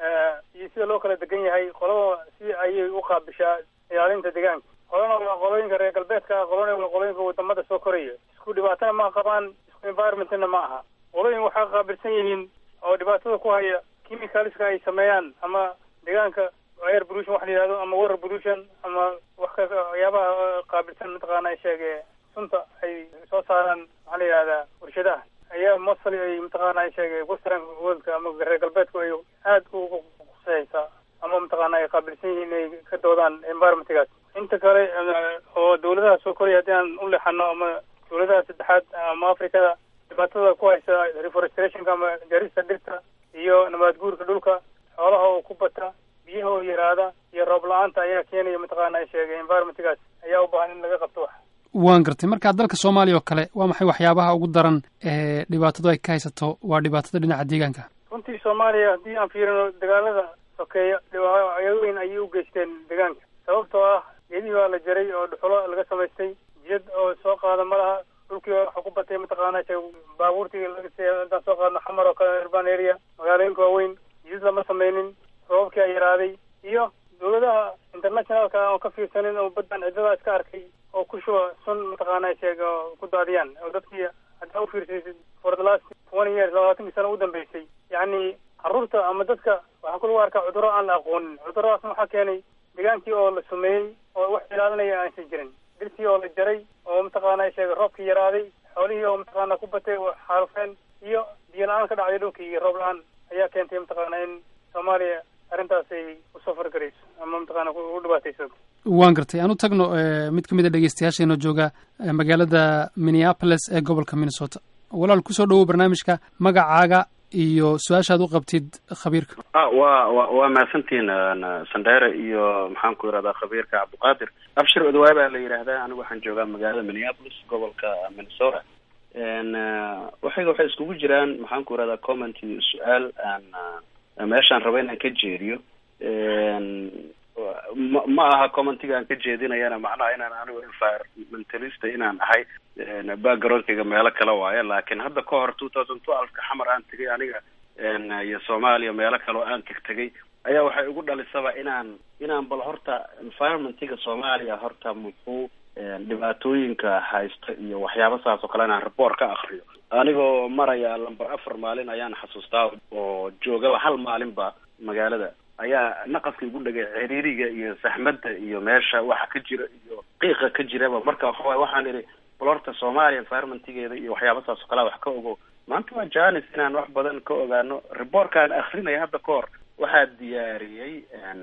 iyo sida loo kala degan yahay qolada si ayay u qaabishaa ilaalinta deegaanka qolana waa qolooyinka reer galbeedka ah qolona waa qolooyinka wadamada soo koraya isku dhibaatana ma qabaan isku environmentna ma aha qolooyin waxay qaabilsan yihiin oo dhibaatada ku haya chemicalska ay sameeyaan ama deegaanka air pollution wax la yihahdo ama water pollution ama wax ka waxyaabaha qaabilsan mataqaana ay sheege sunta ay soo saaraan maxaa la yihahdaa warshadaha ayaa mostly ay mataqaana ay sheegay western worldka ama reer galbeedku ay aad ugu quseysaa ama mataqaana ay qaabilsan yihiin inay ka doodaan environmentgaas inta kale oo dawladaha soo koraya haddii aan u leexano ama dawladaha saddexaad ama afrikada dhibaatada ku haysa reforestationka ama jarista dhirta iyo nabaad guurka dhulka xoolaha oo ku bata biyaha oo yaraada iyo roob la-aanta ayaa keenaya mataqaana ay sheegay environmentgaas ayaa u baahan in laga qabto wax waan gartay marka dalka soomaaliya oo kale waa maxay waxyaabaha ugu daran ee dhibaatadu ay ka haysato waa dhibaatada dhinaca deegaanka runtii soomaaliya haddii aan fiirino dagaalada sokeeya dhibaayooyin ayay u geysteen deegaanka sababtoo ah geedihii waa la jaray oo dhuxulo laga samaystay jiyad oo soo qaada ma laha dhulkii waxa ku batay mataqaana baabuurtii haddaan soo qaadno xamar oo kale urban area magaalooyinka waaweyn jiyad lama sameynin roobabkii a yaraaday iyo dawladaha internationalka oo ka fiirsanin oo baddan ciddada iska arkay oo ku shuba sun mataqaana sheega oo ku daadiyaan oo dadkii haddaa u fiirsaysid for the last twenty years labaatankii sano u dambeysay yacni carruurta ama dadka waxaa ku lagu arkaa cudurro aan la aqoonin cuduradaasna waxaa keenay deegaankii oo la sumeeyey oo wax ilaalinaya aansan jirin dhirtii oo la jaray oo mataqaana sheega roobkii yaraaday xoolihii oo mataqaana ku batay oo xaalufeen iyo biyo la-aan ka dhacday dhulkii iyo roob la-aan ayaa keentay mataqaana in soomaaliya arrintaas ay usoo fargarayso ama mataqaana u dhibaatayso waan gartay aan u tagno mid ka mid a dhegeystayaasheenoo jooga magaalada minneapolis ee gobolka minnesota walaal kusoo dhawow barnaamijka magacaaga iyo su-aashaad u qabtid khabiirka a wa wa waa mahadsantihiin sandheere iyo maxaan ku yidhahdaa khabiirka cabdiqaadir abshir odawaay baa la yidhaahdaa anigu waxaan joogaa magaalada minneapolis gobolka minnesota waxayga waxay iskugu jiraan maxaan ku yidhahdaa comment iyo su-aal aan meeshaan raba inaan ka jeediyo ma ma aha commentiga aan ka jeedinayana macnaha inaan anigu environmentalista inaan ahay backgroundkayga meelo kale waayo laakiin hadda ka hor two thousand twelve-ka xamar aan tegay aniga iyo soomaaliya meelo kale oo aan teg tegay ayaa waxay igu dhalisaba inaan inaan bal horta environmentiga soomaaliya horta muxuu dhibaatooyinka haysta iyo waxyaaba saas oo kale inaan report ka akriyo anigoo maraya lamber afar maalin ayaan xasuustaa oo joogaba hal maalinba magaalada ayaa naqaska igu dhagay ciriiriga iyo saxmadda iyo meesha waxa ka jira iyo qiiqa ka jiraba marka waxawaay waxaan idhi bal horta soomaaliya environmentigeeda iyo waxyaaba saas oo kalea wax ka ogo maanta waa janis inaan wax badan ka ogaano reportkaan akrinaya hadda ka hor waxaa diyaariyey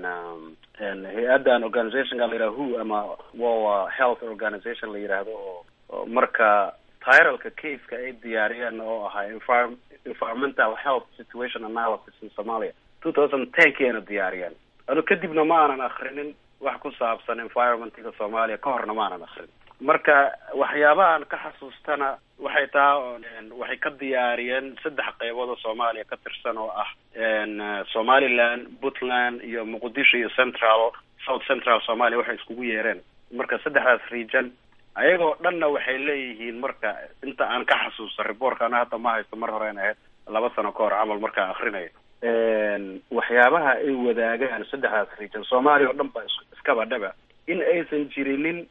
hay-addan organizationka la yidhaha who ama wa health organization la yidhaahdo oo oo marka tiralka caseka ay diyaariyeen oo ahaa envir environmental health situation analysis in somalia two thousand ten kiana diyaariyeen ano kadibna ma aanan akrinin wax ku saabsan environmentka soomaaliya ka horna ma aanan akrin marka waxyaabahan ka xasuustana waxay taha waxay ka diyaariyeen saddex qeybood oo soomaaliya ka tirsan oo ah somaliland puntland iyo muqdisho iyo central south central somalia waxay iskugu yeereen marka saddexdaas region ayagoo dhanna waxay leeyihiin marka inta aan ka xasuusta reportka ana hadda ma haysto mar horean ahayd laba sano ka hor camal markaan akrinayo waxyaabaha ay wadaagaan saddexdaas region soomaaliya oo dhan ba iskaba dhaba in aysan jirinin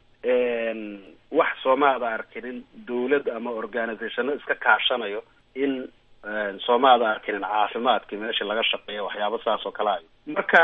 wax soomaada arkinin dawlad ama organizationo iska kaashanayo in soomaada arkinin caafimaadka meesha laga shaqeeyo waxyaaba saas oo kale ayo marka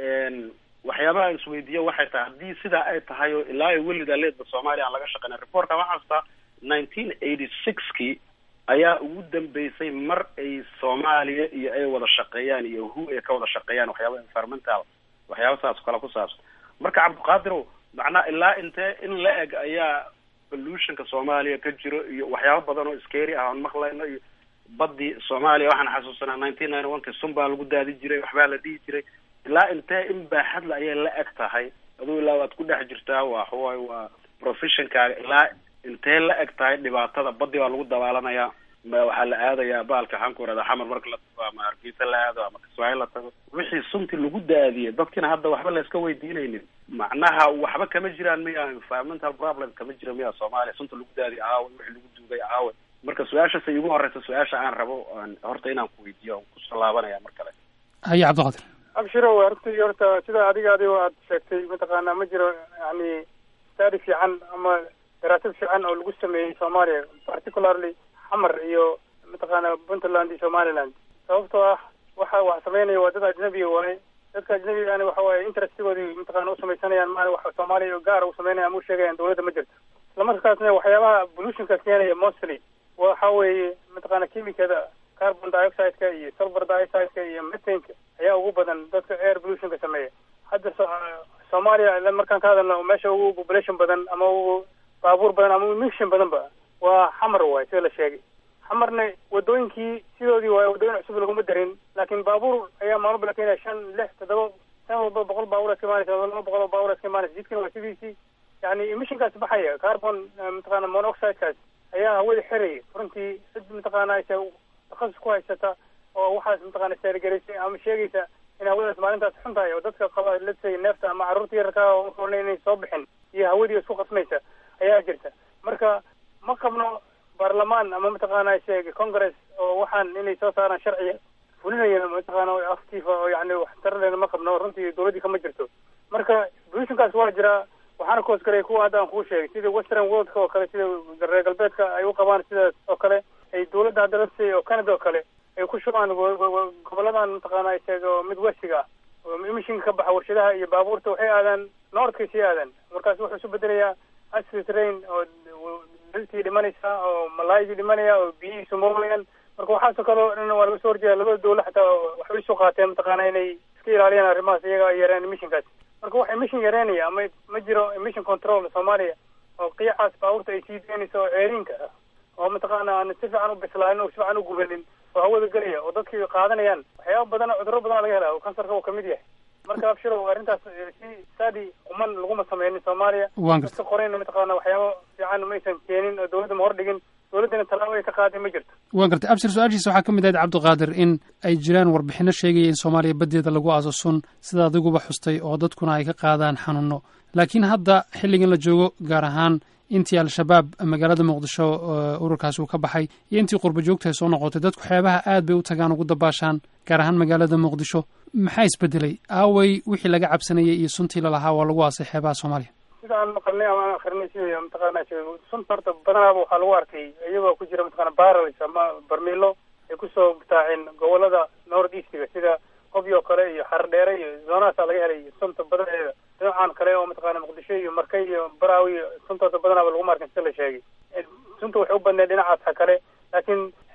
waxyaabaha aan isweydiiyo waxay tahay haddii sidaa ay tahay oo ilaa iyo welida leedba soomaaliya aan laga shaqeyna reportka waxaa hastaa nineteen eighty sixkii ayaa ugu dambeysay mar ay soomaaliya iyo ay wada shaqeeyaan iyo who ay ka wada shaqeeyaan waxyaaba environmental waxyaaba saas oo kale ku saabsan marka cabdiqaadirow macnaa ilaa intee in la eg ayaa pollutionka soomaaliya ka jiro iyo waxyaaba badan oo scary ah oon maqlayno iyo badii soomaaliya waxaan xasuusanaa nineteen ninety one ki sun baa lagu daadi jiray waxbaa la dhihi jiray ilaa intee in baaxadla ayay la eg tahay aduu ilaa waad ku dhex jirtaa waa waxawaay waa professionkaaga ilaa intee la eg tahay dhibaatada badii baa lagu dabaalanayaa ma waxaa la aadayaa baalka waxaan ku irahdaa xamar marka la tago ama hargeysa la aado ama kismaayo la tago wixii suntii lagu daadiyey dadkina hadda waxba layska weydiinaynin macnaha waxba kama jiraan miya environmental problem kama jira miya soomaaliya sunta lagu daadiy aawe wixii lagu duugay aawe marka su-aashasa igu horeysa su-aasha aan rabo horta inaan ku weydiiyo on kusoo laabanaya mar kale haye cabdiqaadir abshirow runtii horta sida adiga adigo aad sheegtay mataqaanaa ma jiro yani study fiican ama daraasad fiican oo lagu sameeyey soomaaliya particularly xamar iyo mataqaana puntland iyo somaliland sababtoo ah waxa wax sameynaya waa dad ajnabiga waaye dadka ajnabigaani waxa waaye interestigoodii mataqaana usamaysanayaan maana wax soomaaliya gaar u sameynaya ama u sheegayaan dawladda ma jirto islamarkaasna waxyaabaha pollutionka keenaya mostly waxa weeye mataqaana kimikada carbon dioxideka iyo sulfur dioxideka iyo methanka ayaa ugu badan dadka air pollutionka sameeya hadda soomaaliya markaan ka hadalno meesha ugu population badan ama ugu baabuur badan ama emission badan ba waa xamar waay sida la sheegay xamarna wadooyinkii sidoodii waay wadooyin cusub laguma darin laakiin baabuur ayaa maalmo la keenaya shan lix toddoba san walba boqol baabuur iska imaanaysa laba boqol oo baabuur iska imaanaysa jidkina waa sidiisii yani emissionkaas baxaya carbon mataqaana monoxidekaas ayaa hawada xiraya runtii cid mataqaana aysa takhasus ku haysata oo waxaas mataqaana seergaraysay ama sheegaysa in hawadaas maalintaas xun tahay oo dadka qaba let's neefta ama carruurta yararka oona inay soo bixin iyo hawadii isku qasmaysa ayaa jirta marka ma qabno baarlamaan ama mataqaana sheeg congress oo waxaan inay soo saaraan sharciga fulinaya mataqaana active oo yani waxtaraleena ma qabno runtii dawladdii kama jirto marka pollutionkaas waa jiraa waxaana koos galay kuwa hadda aan kuu sheegay sida western worldka oo kale sida reer galbeedka ay u qabaan sidaas oo kale ay dawladda hadda lasay oo canada oo kale ay ku shubaan goboladan mataqaana sheeg oo midwestiga ah oo emissionka ka baxa warshadaha iyo baabuurta waxay aadaan northkay sii aadaan markaas wuxuu isu bedelayaa acid rain oo dhiltii dhimanaysa oo malaaydii dhimanaya oo biyihii sumoomayaan marka waxaasoo kale o dhan waa laga soo horjeeda labada dawla xataa waxbay isu qaateen mataqaana inay iska ilaaliyaan arrimahaas iyaga ay yareen emissionkaas marka wax emission yareynaya ama ma jiro emission control soomaaliya oo qiicaas baabuurta ay sii daynayso oo ceeriinka ah oo mataqaana aan si fiican u bislaanin oo si fiican u gubanin oo hawada gelaya oo dadkii qaadanayaan waxyaaba badan cudurro badan laga helaa oo kansarka uu kamid yahay marka abshirow arrintaas si sadi uman laguma sameynin soomaaliya dadka qorayna mataqaana waxyaaba fiican maysan keenin oo dawladda ma hordhigin dawladdana tallaabo ay ka qaaday ma jirto waan gartay abshir su-aashiisa waxaa ka mid ahayd cabdiqaadir in ay jiraan warbixino sheegaya in soomaaliya baddeeda lagu aaso sun sida adiguba xustay oo dadkuna ay ka qaadaan xanuuno laakiin hadda xilligan la joogo gaar ahaan intii al-shabaab magaalada muqdisho ururkaasi uu ka baxay iyo intii qurba joogta ay soo noqotay dadku xeebaha aad bay u tagaan ugu dabaashaan gaar ahaan magaalada muqdisho maxaa isbedelay aaway wixii laga cabsanayay iyo suntii lalahaa waa lagu aasay xeebaha soomaaliya sida aan maqalnay ama aan akrinay sida mataqaana sunta horta badanaaba waxaa lagu arkay iyagoo ku jira mataqana barrels ama barmiilo ay kusoo butaaceen gobolada north eastga sida hobyo kale iyo xardheere iyo zoonahaasaa laga helay sunta badaneeda dhinacan kale oo mataqaana muqdisho iyo markay iyo baraawi iyo suntaasa badanaaba laguma arkin sida la sheegay sunta waxay u badneed dhinacaasa kale laakiin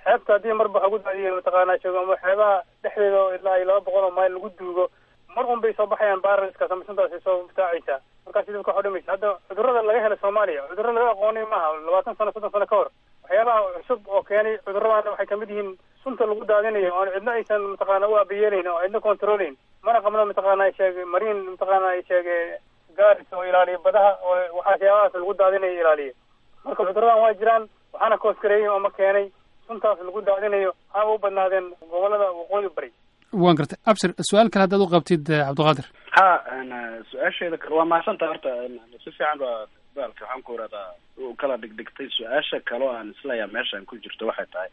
xeebta haddii marba lagu daadiyo mataqaanaa joogo ama xeebaha dhexdeeda oo ilaa iyo laba boqol oo mayl lagu duugo mar un bay soo baxayaan baaraliskaas ama suntaasi soo butaacaysaa markaasi dadka waxu dhimaysa hadda cudurrada laga helay soomaaliya cudurro laga aqoonay maaha labaatan sano soddon sano ka hor waxyaabaha cusub oo keenay cudurradana waxay kamid yihiin sunta lagu daadinayo oon cidna aysan mataqaana u abiyeelayn oo cidna controlayn mana qabno mataqaana ay sheege mariin mataqaana ay sheege gaaris oo ilaaliya badaha oo waxyaabahaas lagu daadinayo ilaaliya marka cudurradan waa jiraan waxaana koosgareeyay ama keenay suntaas lagu daadinayo haba u badnaadeen gobolada waqooyi bari waan gartay abshir su-aal kale haddaad u qabtid cabdiqaadir ha su-aasheeda kale waa mahadsanta horta si fiican baa baalka waxaan ku iradaa u kala dhigdhigtay su-aasha kale oo aan isleeyahay meeshaan ku jirto waxay tahay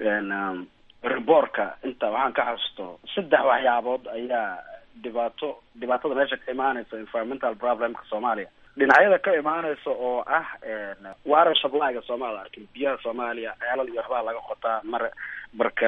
reborka inta waxaan ka xasuusto saddex waxyaabood ayaa dhibaato dhibaatada meesha ka imaanaysa environmental problemka soomaaliya dhinacyada ka imaanaysa oo ah water supplyga soomaalida arkin biyaha soomaaliya ceelal iyo waxbaa laga qotaa mar marka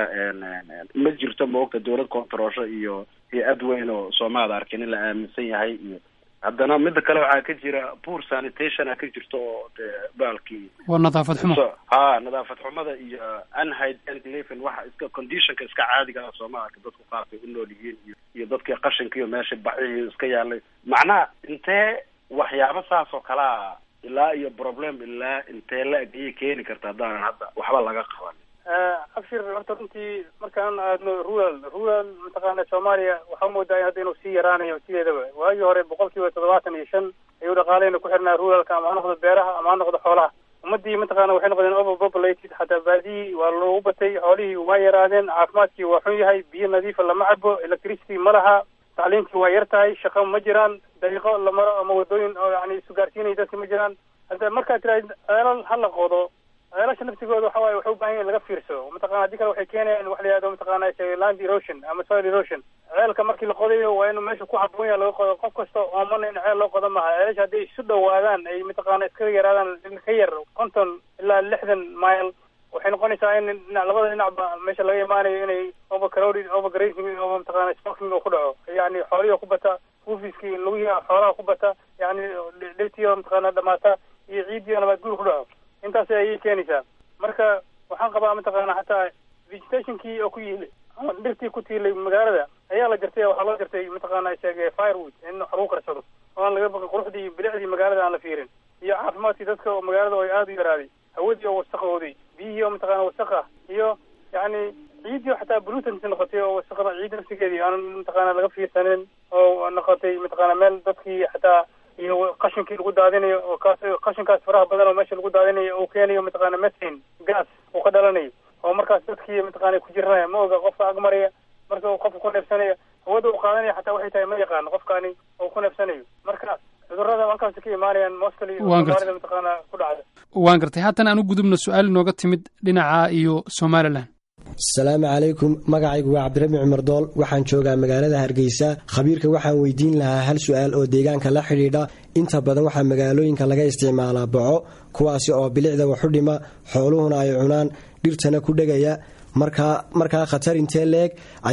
ma jirto maogta dawlad controlsho iyo hay-ad weyn oo soomaalida arkin in la aaminsan yahay iyo haddana mida kale waxaa ka jira poor sanitation a ka jirto oo de baalkii waa nadaafad xumo ha nadaafad xumada iyo unhygienic living waxa iska conditionka iska caadiga ah soomaalka dadku qaarkay u nool yihiin iyo iyo dadkii qashinka iyo meesha baxihii iska yaalay macnaha intee waxyaabo saas oo kalea ilaa iyo problem ilaa intee la-eg ayay keeni karta haddaanan hadda waxba laga qaban abshir horta runtii markaan aadno rural rural mataqaana soomaaliya waxaa moodaa hadda inuu sii yaraanayo sideedaba waagii hore boqol kiiba toddobaatan iyo shan ayuu dhaqaaleyna ku xirnaa ruralka ama ha noqdo beeraha ama ha noqdo xoolaha ummadii mataqaana waxay noqdeen overpopulated xataa baadiyii waa loogu batay xoolihii waa yaraadeen caafimaadkii waa xun yahay biyo nadiifa lama cabo electricity ma laha tacliintii waa yar tahay shaqo ma jiraan dariiqo la maro ama wadooyin oo yani isgaarsiinaya dadka ma jiraan hadda markaad tiraahid ceelal ha la qodo ceelasha naftigooda waxa waaye waxay u baahan yahin laga fiirso mataqana haddii kale waxay keenayaan wax la yihahdo mataqana land erosion ama soil erosion ceelka markii la qodayo waa inuu meesha ku haboon yaha laga qodo qof kasta oomana in ceel loo qodo maaha ceelasha hadday isu dhawaadaan ay mataqana iska yaraadaan ka yar konton ilaa lixdan mile waxay noqonaysaa in dhinac labada dhinacba meesha laga imaanayo inay overcrowded overgrazing oo mataqana smoking oo ku dhaco yani xoolihi ku bata fufiskii lugihi xoolaha ku bata yani dhirtiyo mataqana dhamaata iyo ciidiyo nabaad guur ku dhaco intaas ayay keenaysaa marka waxaan qabaa mataqaana xataa vegetationkii oo ku yiili ama dhirtii ku tiilay magaalada ayaa la jartay waxaa loo jartay mataqaana sheege firewood in wax lagu karsado oo aan laga baqin quruxdii iyo bilicdii magaalada aan la fiirin iyo caafimaadkii dadka oo magaalada oo aada u yaraaday hawadii oo wasaqooday biyihii oo mataqana wasaq ah iyo yacni ciiddii oo xataa pollutant noqotay oo wasaqda ciidda nafsigeedii aan mataqaana laga fiirsanin oo noqotay mataqaana meel dadkii xataa iyo qashinkii lagu daadinayo oo kaas qashinkaas faraha badan oo meesha lagu daadinayo uu keenayo mataqaana methane gas uu ka dhalanayo oo markaas dadkii mataqaana ku jiranaya ma oga qofka ag maraya marka uu qofka ku neefsanayo hawada uu qaadanaya xataa waxay tahay ma yaqaano qofkaani uu ku neefsanayo marka cudurrada halkaasi ka imaanayaan mostly soomaalida mataqaana ku dhacda waan gartay haatan aan u gudubno su-aal inooga timid dhinaca iyo somalilan asalaamu calaykum magacaygu waa cabdirabi cumar dool waxaan joogaa magaalada hargeysa khabiirka waxaan weydiin lahaa hal su-aal oo deegaanka la xidhiidha inta badan waxaa magaalooyinka laga isticmaalaa boco kuwaasi oo bilicda waxu dhima xooluhuna ay cunaan dhirtana ku dhegaya markaa markaa khatar intee leeg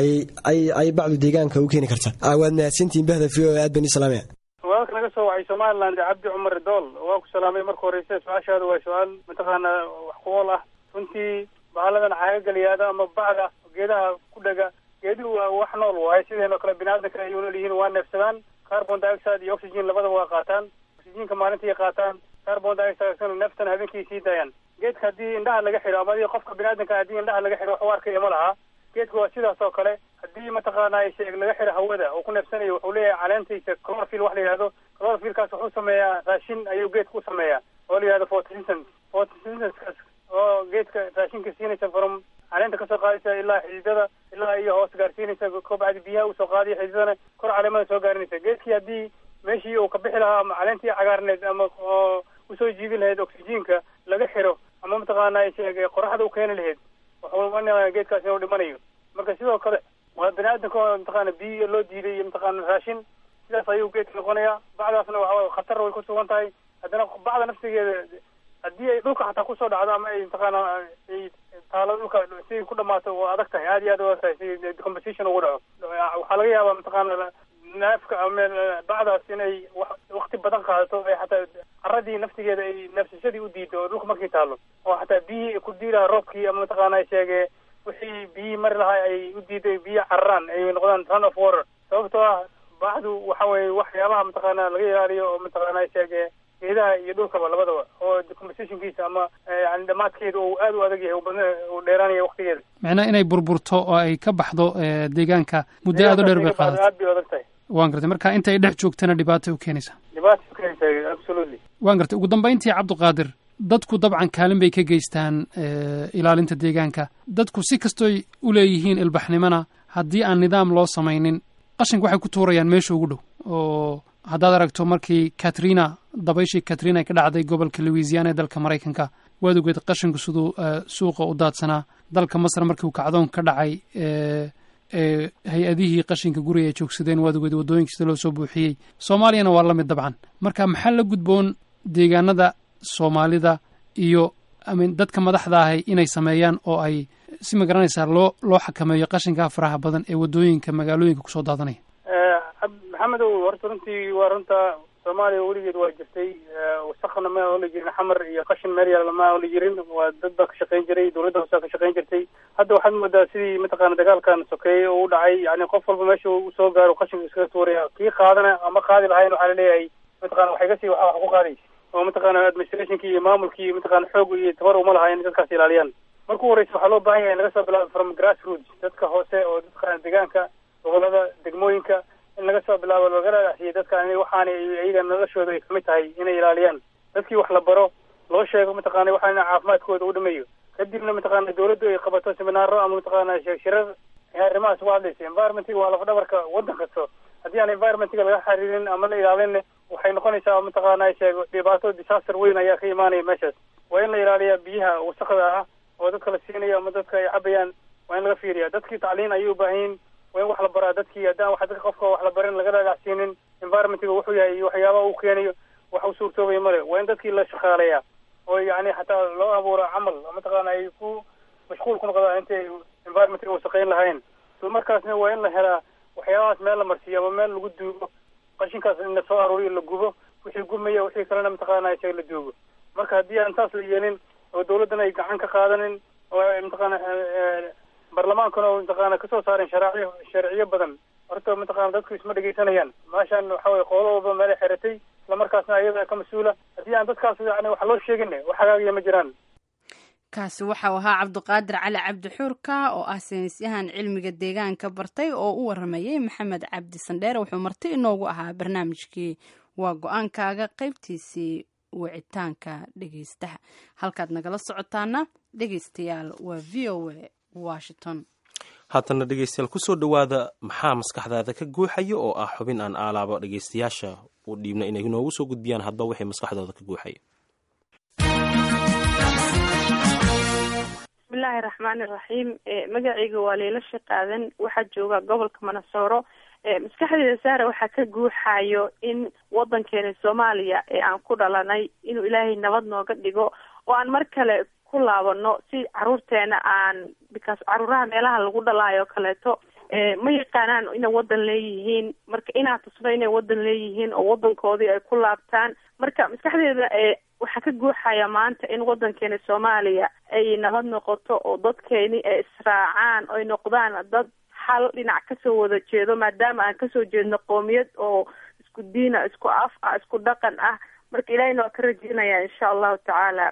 ay bacdu deegaanka u keeni kartaa waad mahadsantihiin bahda v o aad bani salaamaya walaalka naga soo wacay somaliland cabdi cumar dool waa ku salaamay marka horeyse su-aashaada waa su-aal mataqaana wax ku ool ah runtii bahaladan caagagaliyaada ama bacda geedaha ku dhega geeduhu waa wax nool waaye sideenoo kale biniaadamka ay nool yihiin waa neefsadaan carbon dioxide iyo oxygen labadaba waa qaataan oxygenka maalintii qaataan carbon dioxide neeftan habeenkii sii daayaan geedka haddii indhaha laga xidho ama adii qofka biniaadamka haddii indhaha laga xidho wax u arkaya ma laha geedka waa sidaas oo kale haddii mataqaana sheeg laga xidho hawada oo ku neefsanayo wuxuu leeyahay caleentiisa chlorophil wax la yihahdo chlorophilkaas wuxuu sameeyaa raashin ayuu geedka u sameeyaa oo la yihahdo photosynthesis photosynthesis oo geedka raashinka siinaysa from caleenta kasoo qaadaysa ilaa xididada ilaa iyo hoos gaarsiinaysa kobacdi biyaha usoo qaadiya xididadana kor caleemada soo gaarinaysa geedkii haddii meeshii uu ka bixi lahaa ama caleentii cagaarneed ama oo usoo jiibin lahayd oxygenka laga xiro ama mataqaana sheeg qoraxda u keeni lahayd wuxuu geedkaas inuu dhimanayo marka sidoo kale waa bani aadamka oo mataqaana biyo loo diiday iyo mataqaana raashin sidaas ayuu geedka noqonayaa bacdaasna waxa khatar way ku sugan tahay haddana bacda nafsigeeda haddii ay dhulka xataa kusoo dhacdo ama ay mataqaana ay taalo dhulka si ku dhamaato waa adag tahay aad iyo aad u adag tahay si decomposition ugu dhaco waxaa laga yaabaa mataqaana neefka ama bacdaas inay wakti badan qaadato ay xataa caradii naftigeeda ay nafsashadii u diido oo dhulka markii taalo oo xataa biyihii ku diilaha roobkii ama mataqaana sheege wixii biyihii mari lahaa ay u diiday biyo cararaan ay noqdaan run of water sababtoo ah baaxdu waxa weeye waxyaabaha mataqaana laga ilaaliyo oo mataqaana sheege geedaha iyo dhulkaba labadaba oo decompositionkiisa ama yani dhamaadkeeda uu aad u adag yahay badna uu dheeraanaya waktigeeda macnaha inay burburto oo ay ka baxdo deegaanka muddo aad u dheer bay qaadato aad bay adag tahay waan gartay marka inta ay dhex joogtana dhibaatay u keenaysaa dhibaata u keenaysaa absolutely waan gartay ugu dambayntii cabdiqaadir dadku dabcan kaalin bay ka geystaan ilaalinta deegaanka dadku si kastoy u leeyihiin ilbaxnimona haddii aan nidaam loo samaynin qashinka waxay ku tuurayaan meesha ugu dhow oo haddaad aragto markii katrina dabayshii katrina ay ka dhacday gobolka louisiana ee dalka maraykanka waad ogeed qashinku siduu suuqa u daadsanaa dalka masar markii uu kacdoon ka dhacay hay-adihii qashinka guriga ay joogsadeen waad ogeed waddooyinka sida loo soo buuxiyey soomaaliyana waa la mid dabcan marka maxaa la gudboon deegaanada soomaalida iyo amin dadka madaxda ahay inay sameeyaan oo ay si ma garanaysaa loo loo xakameeyo qashinkaa faraha badan ee waddooyinka magaalooyinka kusoo daadanaya maxamedow horta runtii waa runta soomaaliya weligeed waa jirtay wasaqna ma oli jirin xamar iyo qashin meel yaalla ma oli jirin waa dad baa ka shaqayn jiray dawladda hoosaa ka shaqayn jirtay hadda waxaad moodaa sidii mataqaana dagaalkan sokeeye oo u dhacay yani qof walba meesha uu soo gaaro qashinka iskaga tuuraya kii qaadana ama qaadi lahayn waxaa laleeyahay mataqana waxay kasii waxa wax ku qaadaysa oo mataqaana administrationkii iyo maamulkii mataqana xoog iyo tabar uma laha in dadkaas ilaaliyaan marku horeysa waxaa loo baahan yahay in laga soo bilaabo from grass roots dadka hoose oo dadka deegaanka gobolada degmooyinka in laga soo bilaabo laga dhagaxsiiyo dadka in waxaana iyaga noloshooda ay kamid tahay inay ilaaliyaan dadkii wax la baro loo sheego mataqaana waxaana caafimaadkooda u dhameeyo kadibna mataqaana dawladdu ay qabato seminaaro ama mataqaana shirar arrimahaas uga hadlaysa environmentiga waa laf dhabarka waddan kasto haddii aan environmentiga laga xariirin ama la ilaalin waxay noqonaysaa mataqaana sheego dhibaato disaster weyn ayaa ka imaanaya meeshaas waa in la ilaaliyaa biyaha wasaqda ah oo dadka la siinayo ama dadka ay cabayaan waa in laga fiiriya dadkii tacliin ayay u baahan yihin waa in wax la baraa dadkii haddaan wax dadka qofka wax la barin laga dhagaxsiinin environmentiga wuxuu yahay iyo waxyaabaha uu keenayo wax u suurtoobaya male waa in dadkii la shaqaaleeyaa oo yani xataa loo abuuro camal mataqaana ay ku mashquul ku noqdaan intay environmentiga wasaqeyn lahayn isla markaasna waa in la helaa waxyaabahaas meel la marsiiyo ama meel lagu duugo qashinkaas in lasoo aruuriyo la gubo wixii gumaya wixii kalena mataqaana isaga la duugo marka haddii aan taas la yeelin oo dawladdana ay gacan ka qaadanin oo mataqaana barlamaankuna oo mataqaana kasoo saaren sharaaciyo sharciyo badan horta mataqaana dadku isma dhegeysanayaan meeshan waxa weye qoolo walba meelay xiratay islamarkaasna ayada ka mas-uula haddii aan dadkaas yani wax loo sheegin wax hagaagaya ma jiraan kaasi waxau ahaa cabdiqaadir cali cabdi xuurka oo ah saynisyahan cilmiga deegaanka bartay oo u waramayay maxamed cabdi sandheere wuxuu marti inoogu ahaa barnaamijkii waa go-aankaaga qaybtiisii wicitaanka dhegeystaha halkaad nagala socotaana dhegeystayaal waa v o a washington haatana dhegeystayaal kusoo dhowaada maxaa maskaxdaada ka guuxaya oo ah xubin aan aalaabo dhegeystayaasha u dhiibna inay noogu soo gudbiyaan hadba wixii maskaxdooda ka guuxaya bismillahi raxmaani raxiim magacayga waa leyla shaqaadan waxaa jooga gobolka manasooro maskaxdeeda saara waxaa ka guuxayo in wadankeena soomaaliya ee aan ku dhalanay inuu ilaahay nabad nooga dhigo oo aan mar kale ku laabano si caruurteena aan because caruuraha meelaha lagu dhalaayo kaleeto ma yaqaanaan inay wadan leeyihiin marka inaan tusno inay wadan leeyihiin oo wadankoodii ay ku laabtaan marka maskaxdeeda waxaa ka guuxaya maanta in wadankeena soomaaliya ay nabad noqoto oo dadkeeni ay israacaan oy noqdaan dad hal dhinac kasoo wada jeedo maadaama aan kasoo jeedno qoomiyad oo isku diina isku af ah isku dhaqan ah marka ilaahayna waa ka rajeynaya insha allahu tacaala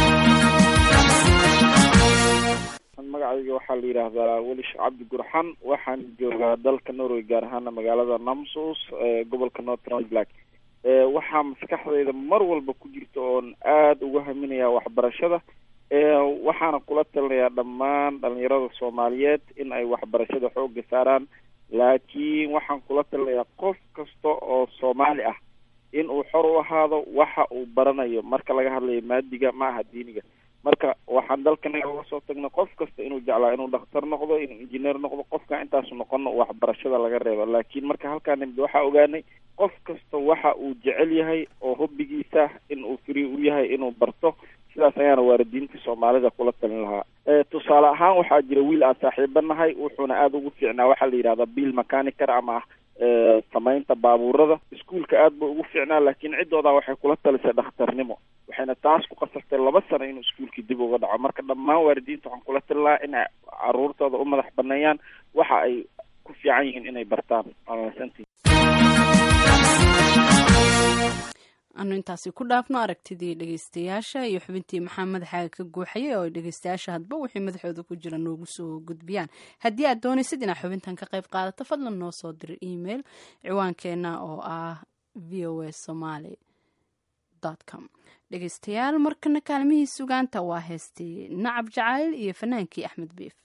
magacayga waxaa la yidhaahdaa welish cabdi gurxan waxaan joogaa dalka norway gaar ahaana magaalada namsos ee gobolka northern black waxaa maskaxdayda mar walba ku jirta oon aada uga haminayaa waxbarashada waxaana kula talinayaa dhammaan dhalinyarada soomaaliyeed in ay waxbarashada xooga saaraan laakiin waxaan kula talinayaa qof kasta oo soomaali ah in uu xor u ahaado waxa uu baranayo marka laga hadlayo maadiga ma aha diiniga marka waxaan dalkanaga uga soo tagnay qof kasta inuu jeclaa inuu dhakhtar noqdo inuu injineer noqdo qofka intaasu noqono waxbarashada laga reebo laakiin marka halkaa nimid waxaa ogaanay qof kasta waxa uu jecel yahay oo hobbigiisa in uu free u yahay inuu barto sidaas ayaana waalidiinta soomaalida kula talin lahaa tusaale ahaan waxaa jira wiil aan saaxiiba nahay wuxuuna aada ugu fiicnaa waxaa la yidhahdaa bill mechanicer ama samaynta baabuurada iskuolka aad ba ugu fiicnaa laakiin ciddooda waxay kula talisay dhakhtarnimo waxayna taas ku qasabtay laba sano inuu iskuolkii dib uga dhaco marka dhammaan waalidiinta waxaan kula tali lahaa inay caruurtooda u madax baneeyaan waxa ay ku fiican yihiin inay bartaan waamasantii anu intaasi ku dhaafno aragtidii dhegeystayaasha iyo xubintii maxaa madaxaaga ka guuxayay oo ay dhegeystayaasha hadba wixii madaxooda ku jira noogu soo gudbiyaan haddii aad doonaysid inaad xubintan ka qayb qaadato fadlan noo soo dir email ciwaankeena oo ah v o a somaly com dhegeystayaal markana kaalmihii sugaanta waa heestii nacab jacayl iyo fanaankii axmed biif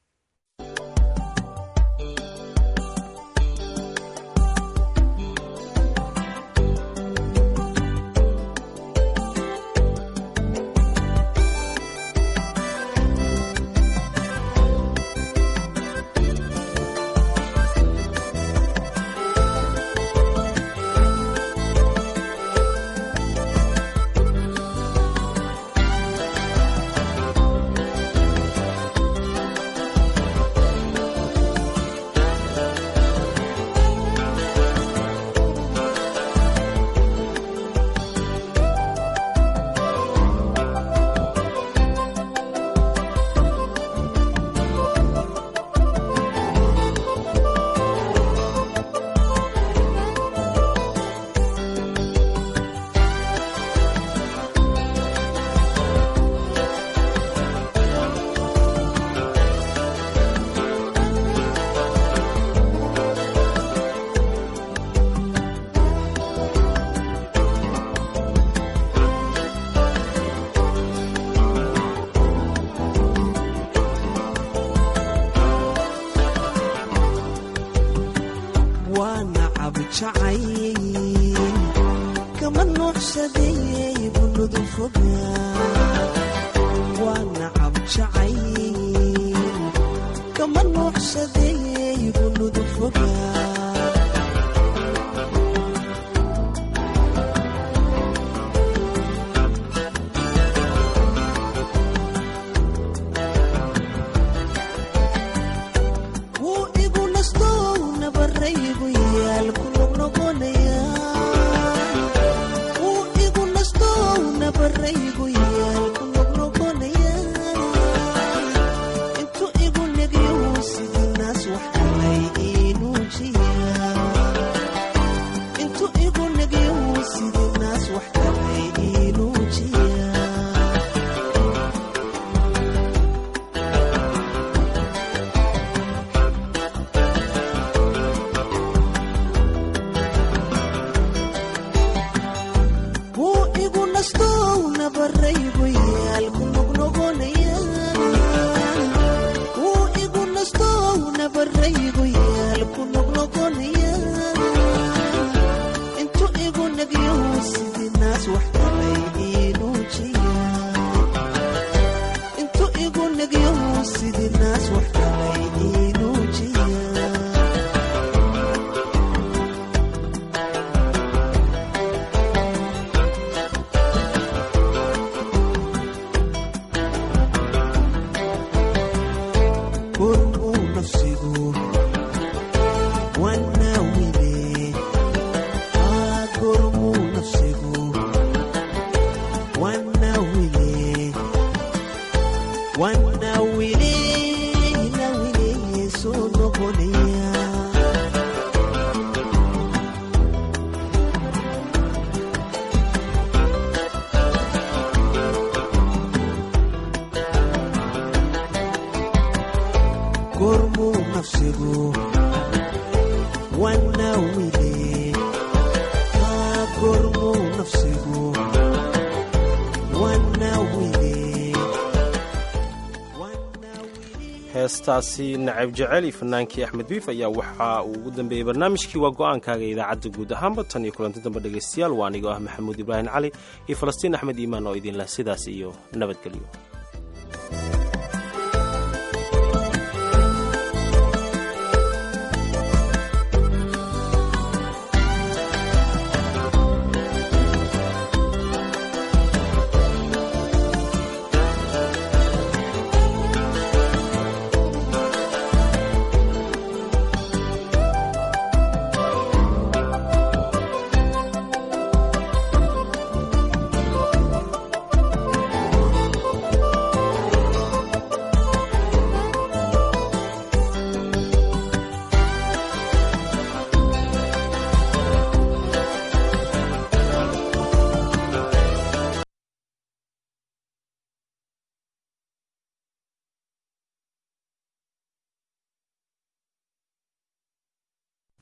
heestaasi nacab jecel iyo fanaankii axmed biif ayaa waxa uu ugu dambeeyey barnaamijkii waa go-aankaaga idaacadda guud ahaanba tan iyo kulanti dambe dhegaystayaal waa anigoo ah maxamuud ibraahim cali iyo falastiin axmed iimaan oo idinleh sidaas iyo nabadgelyo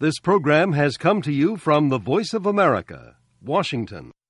This program has come to you from the Voice of America, Washington.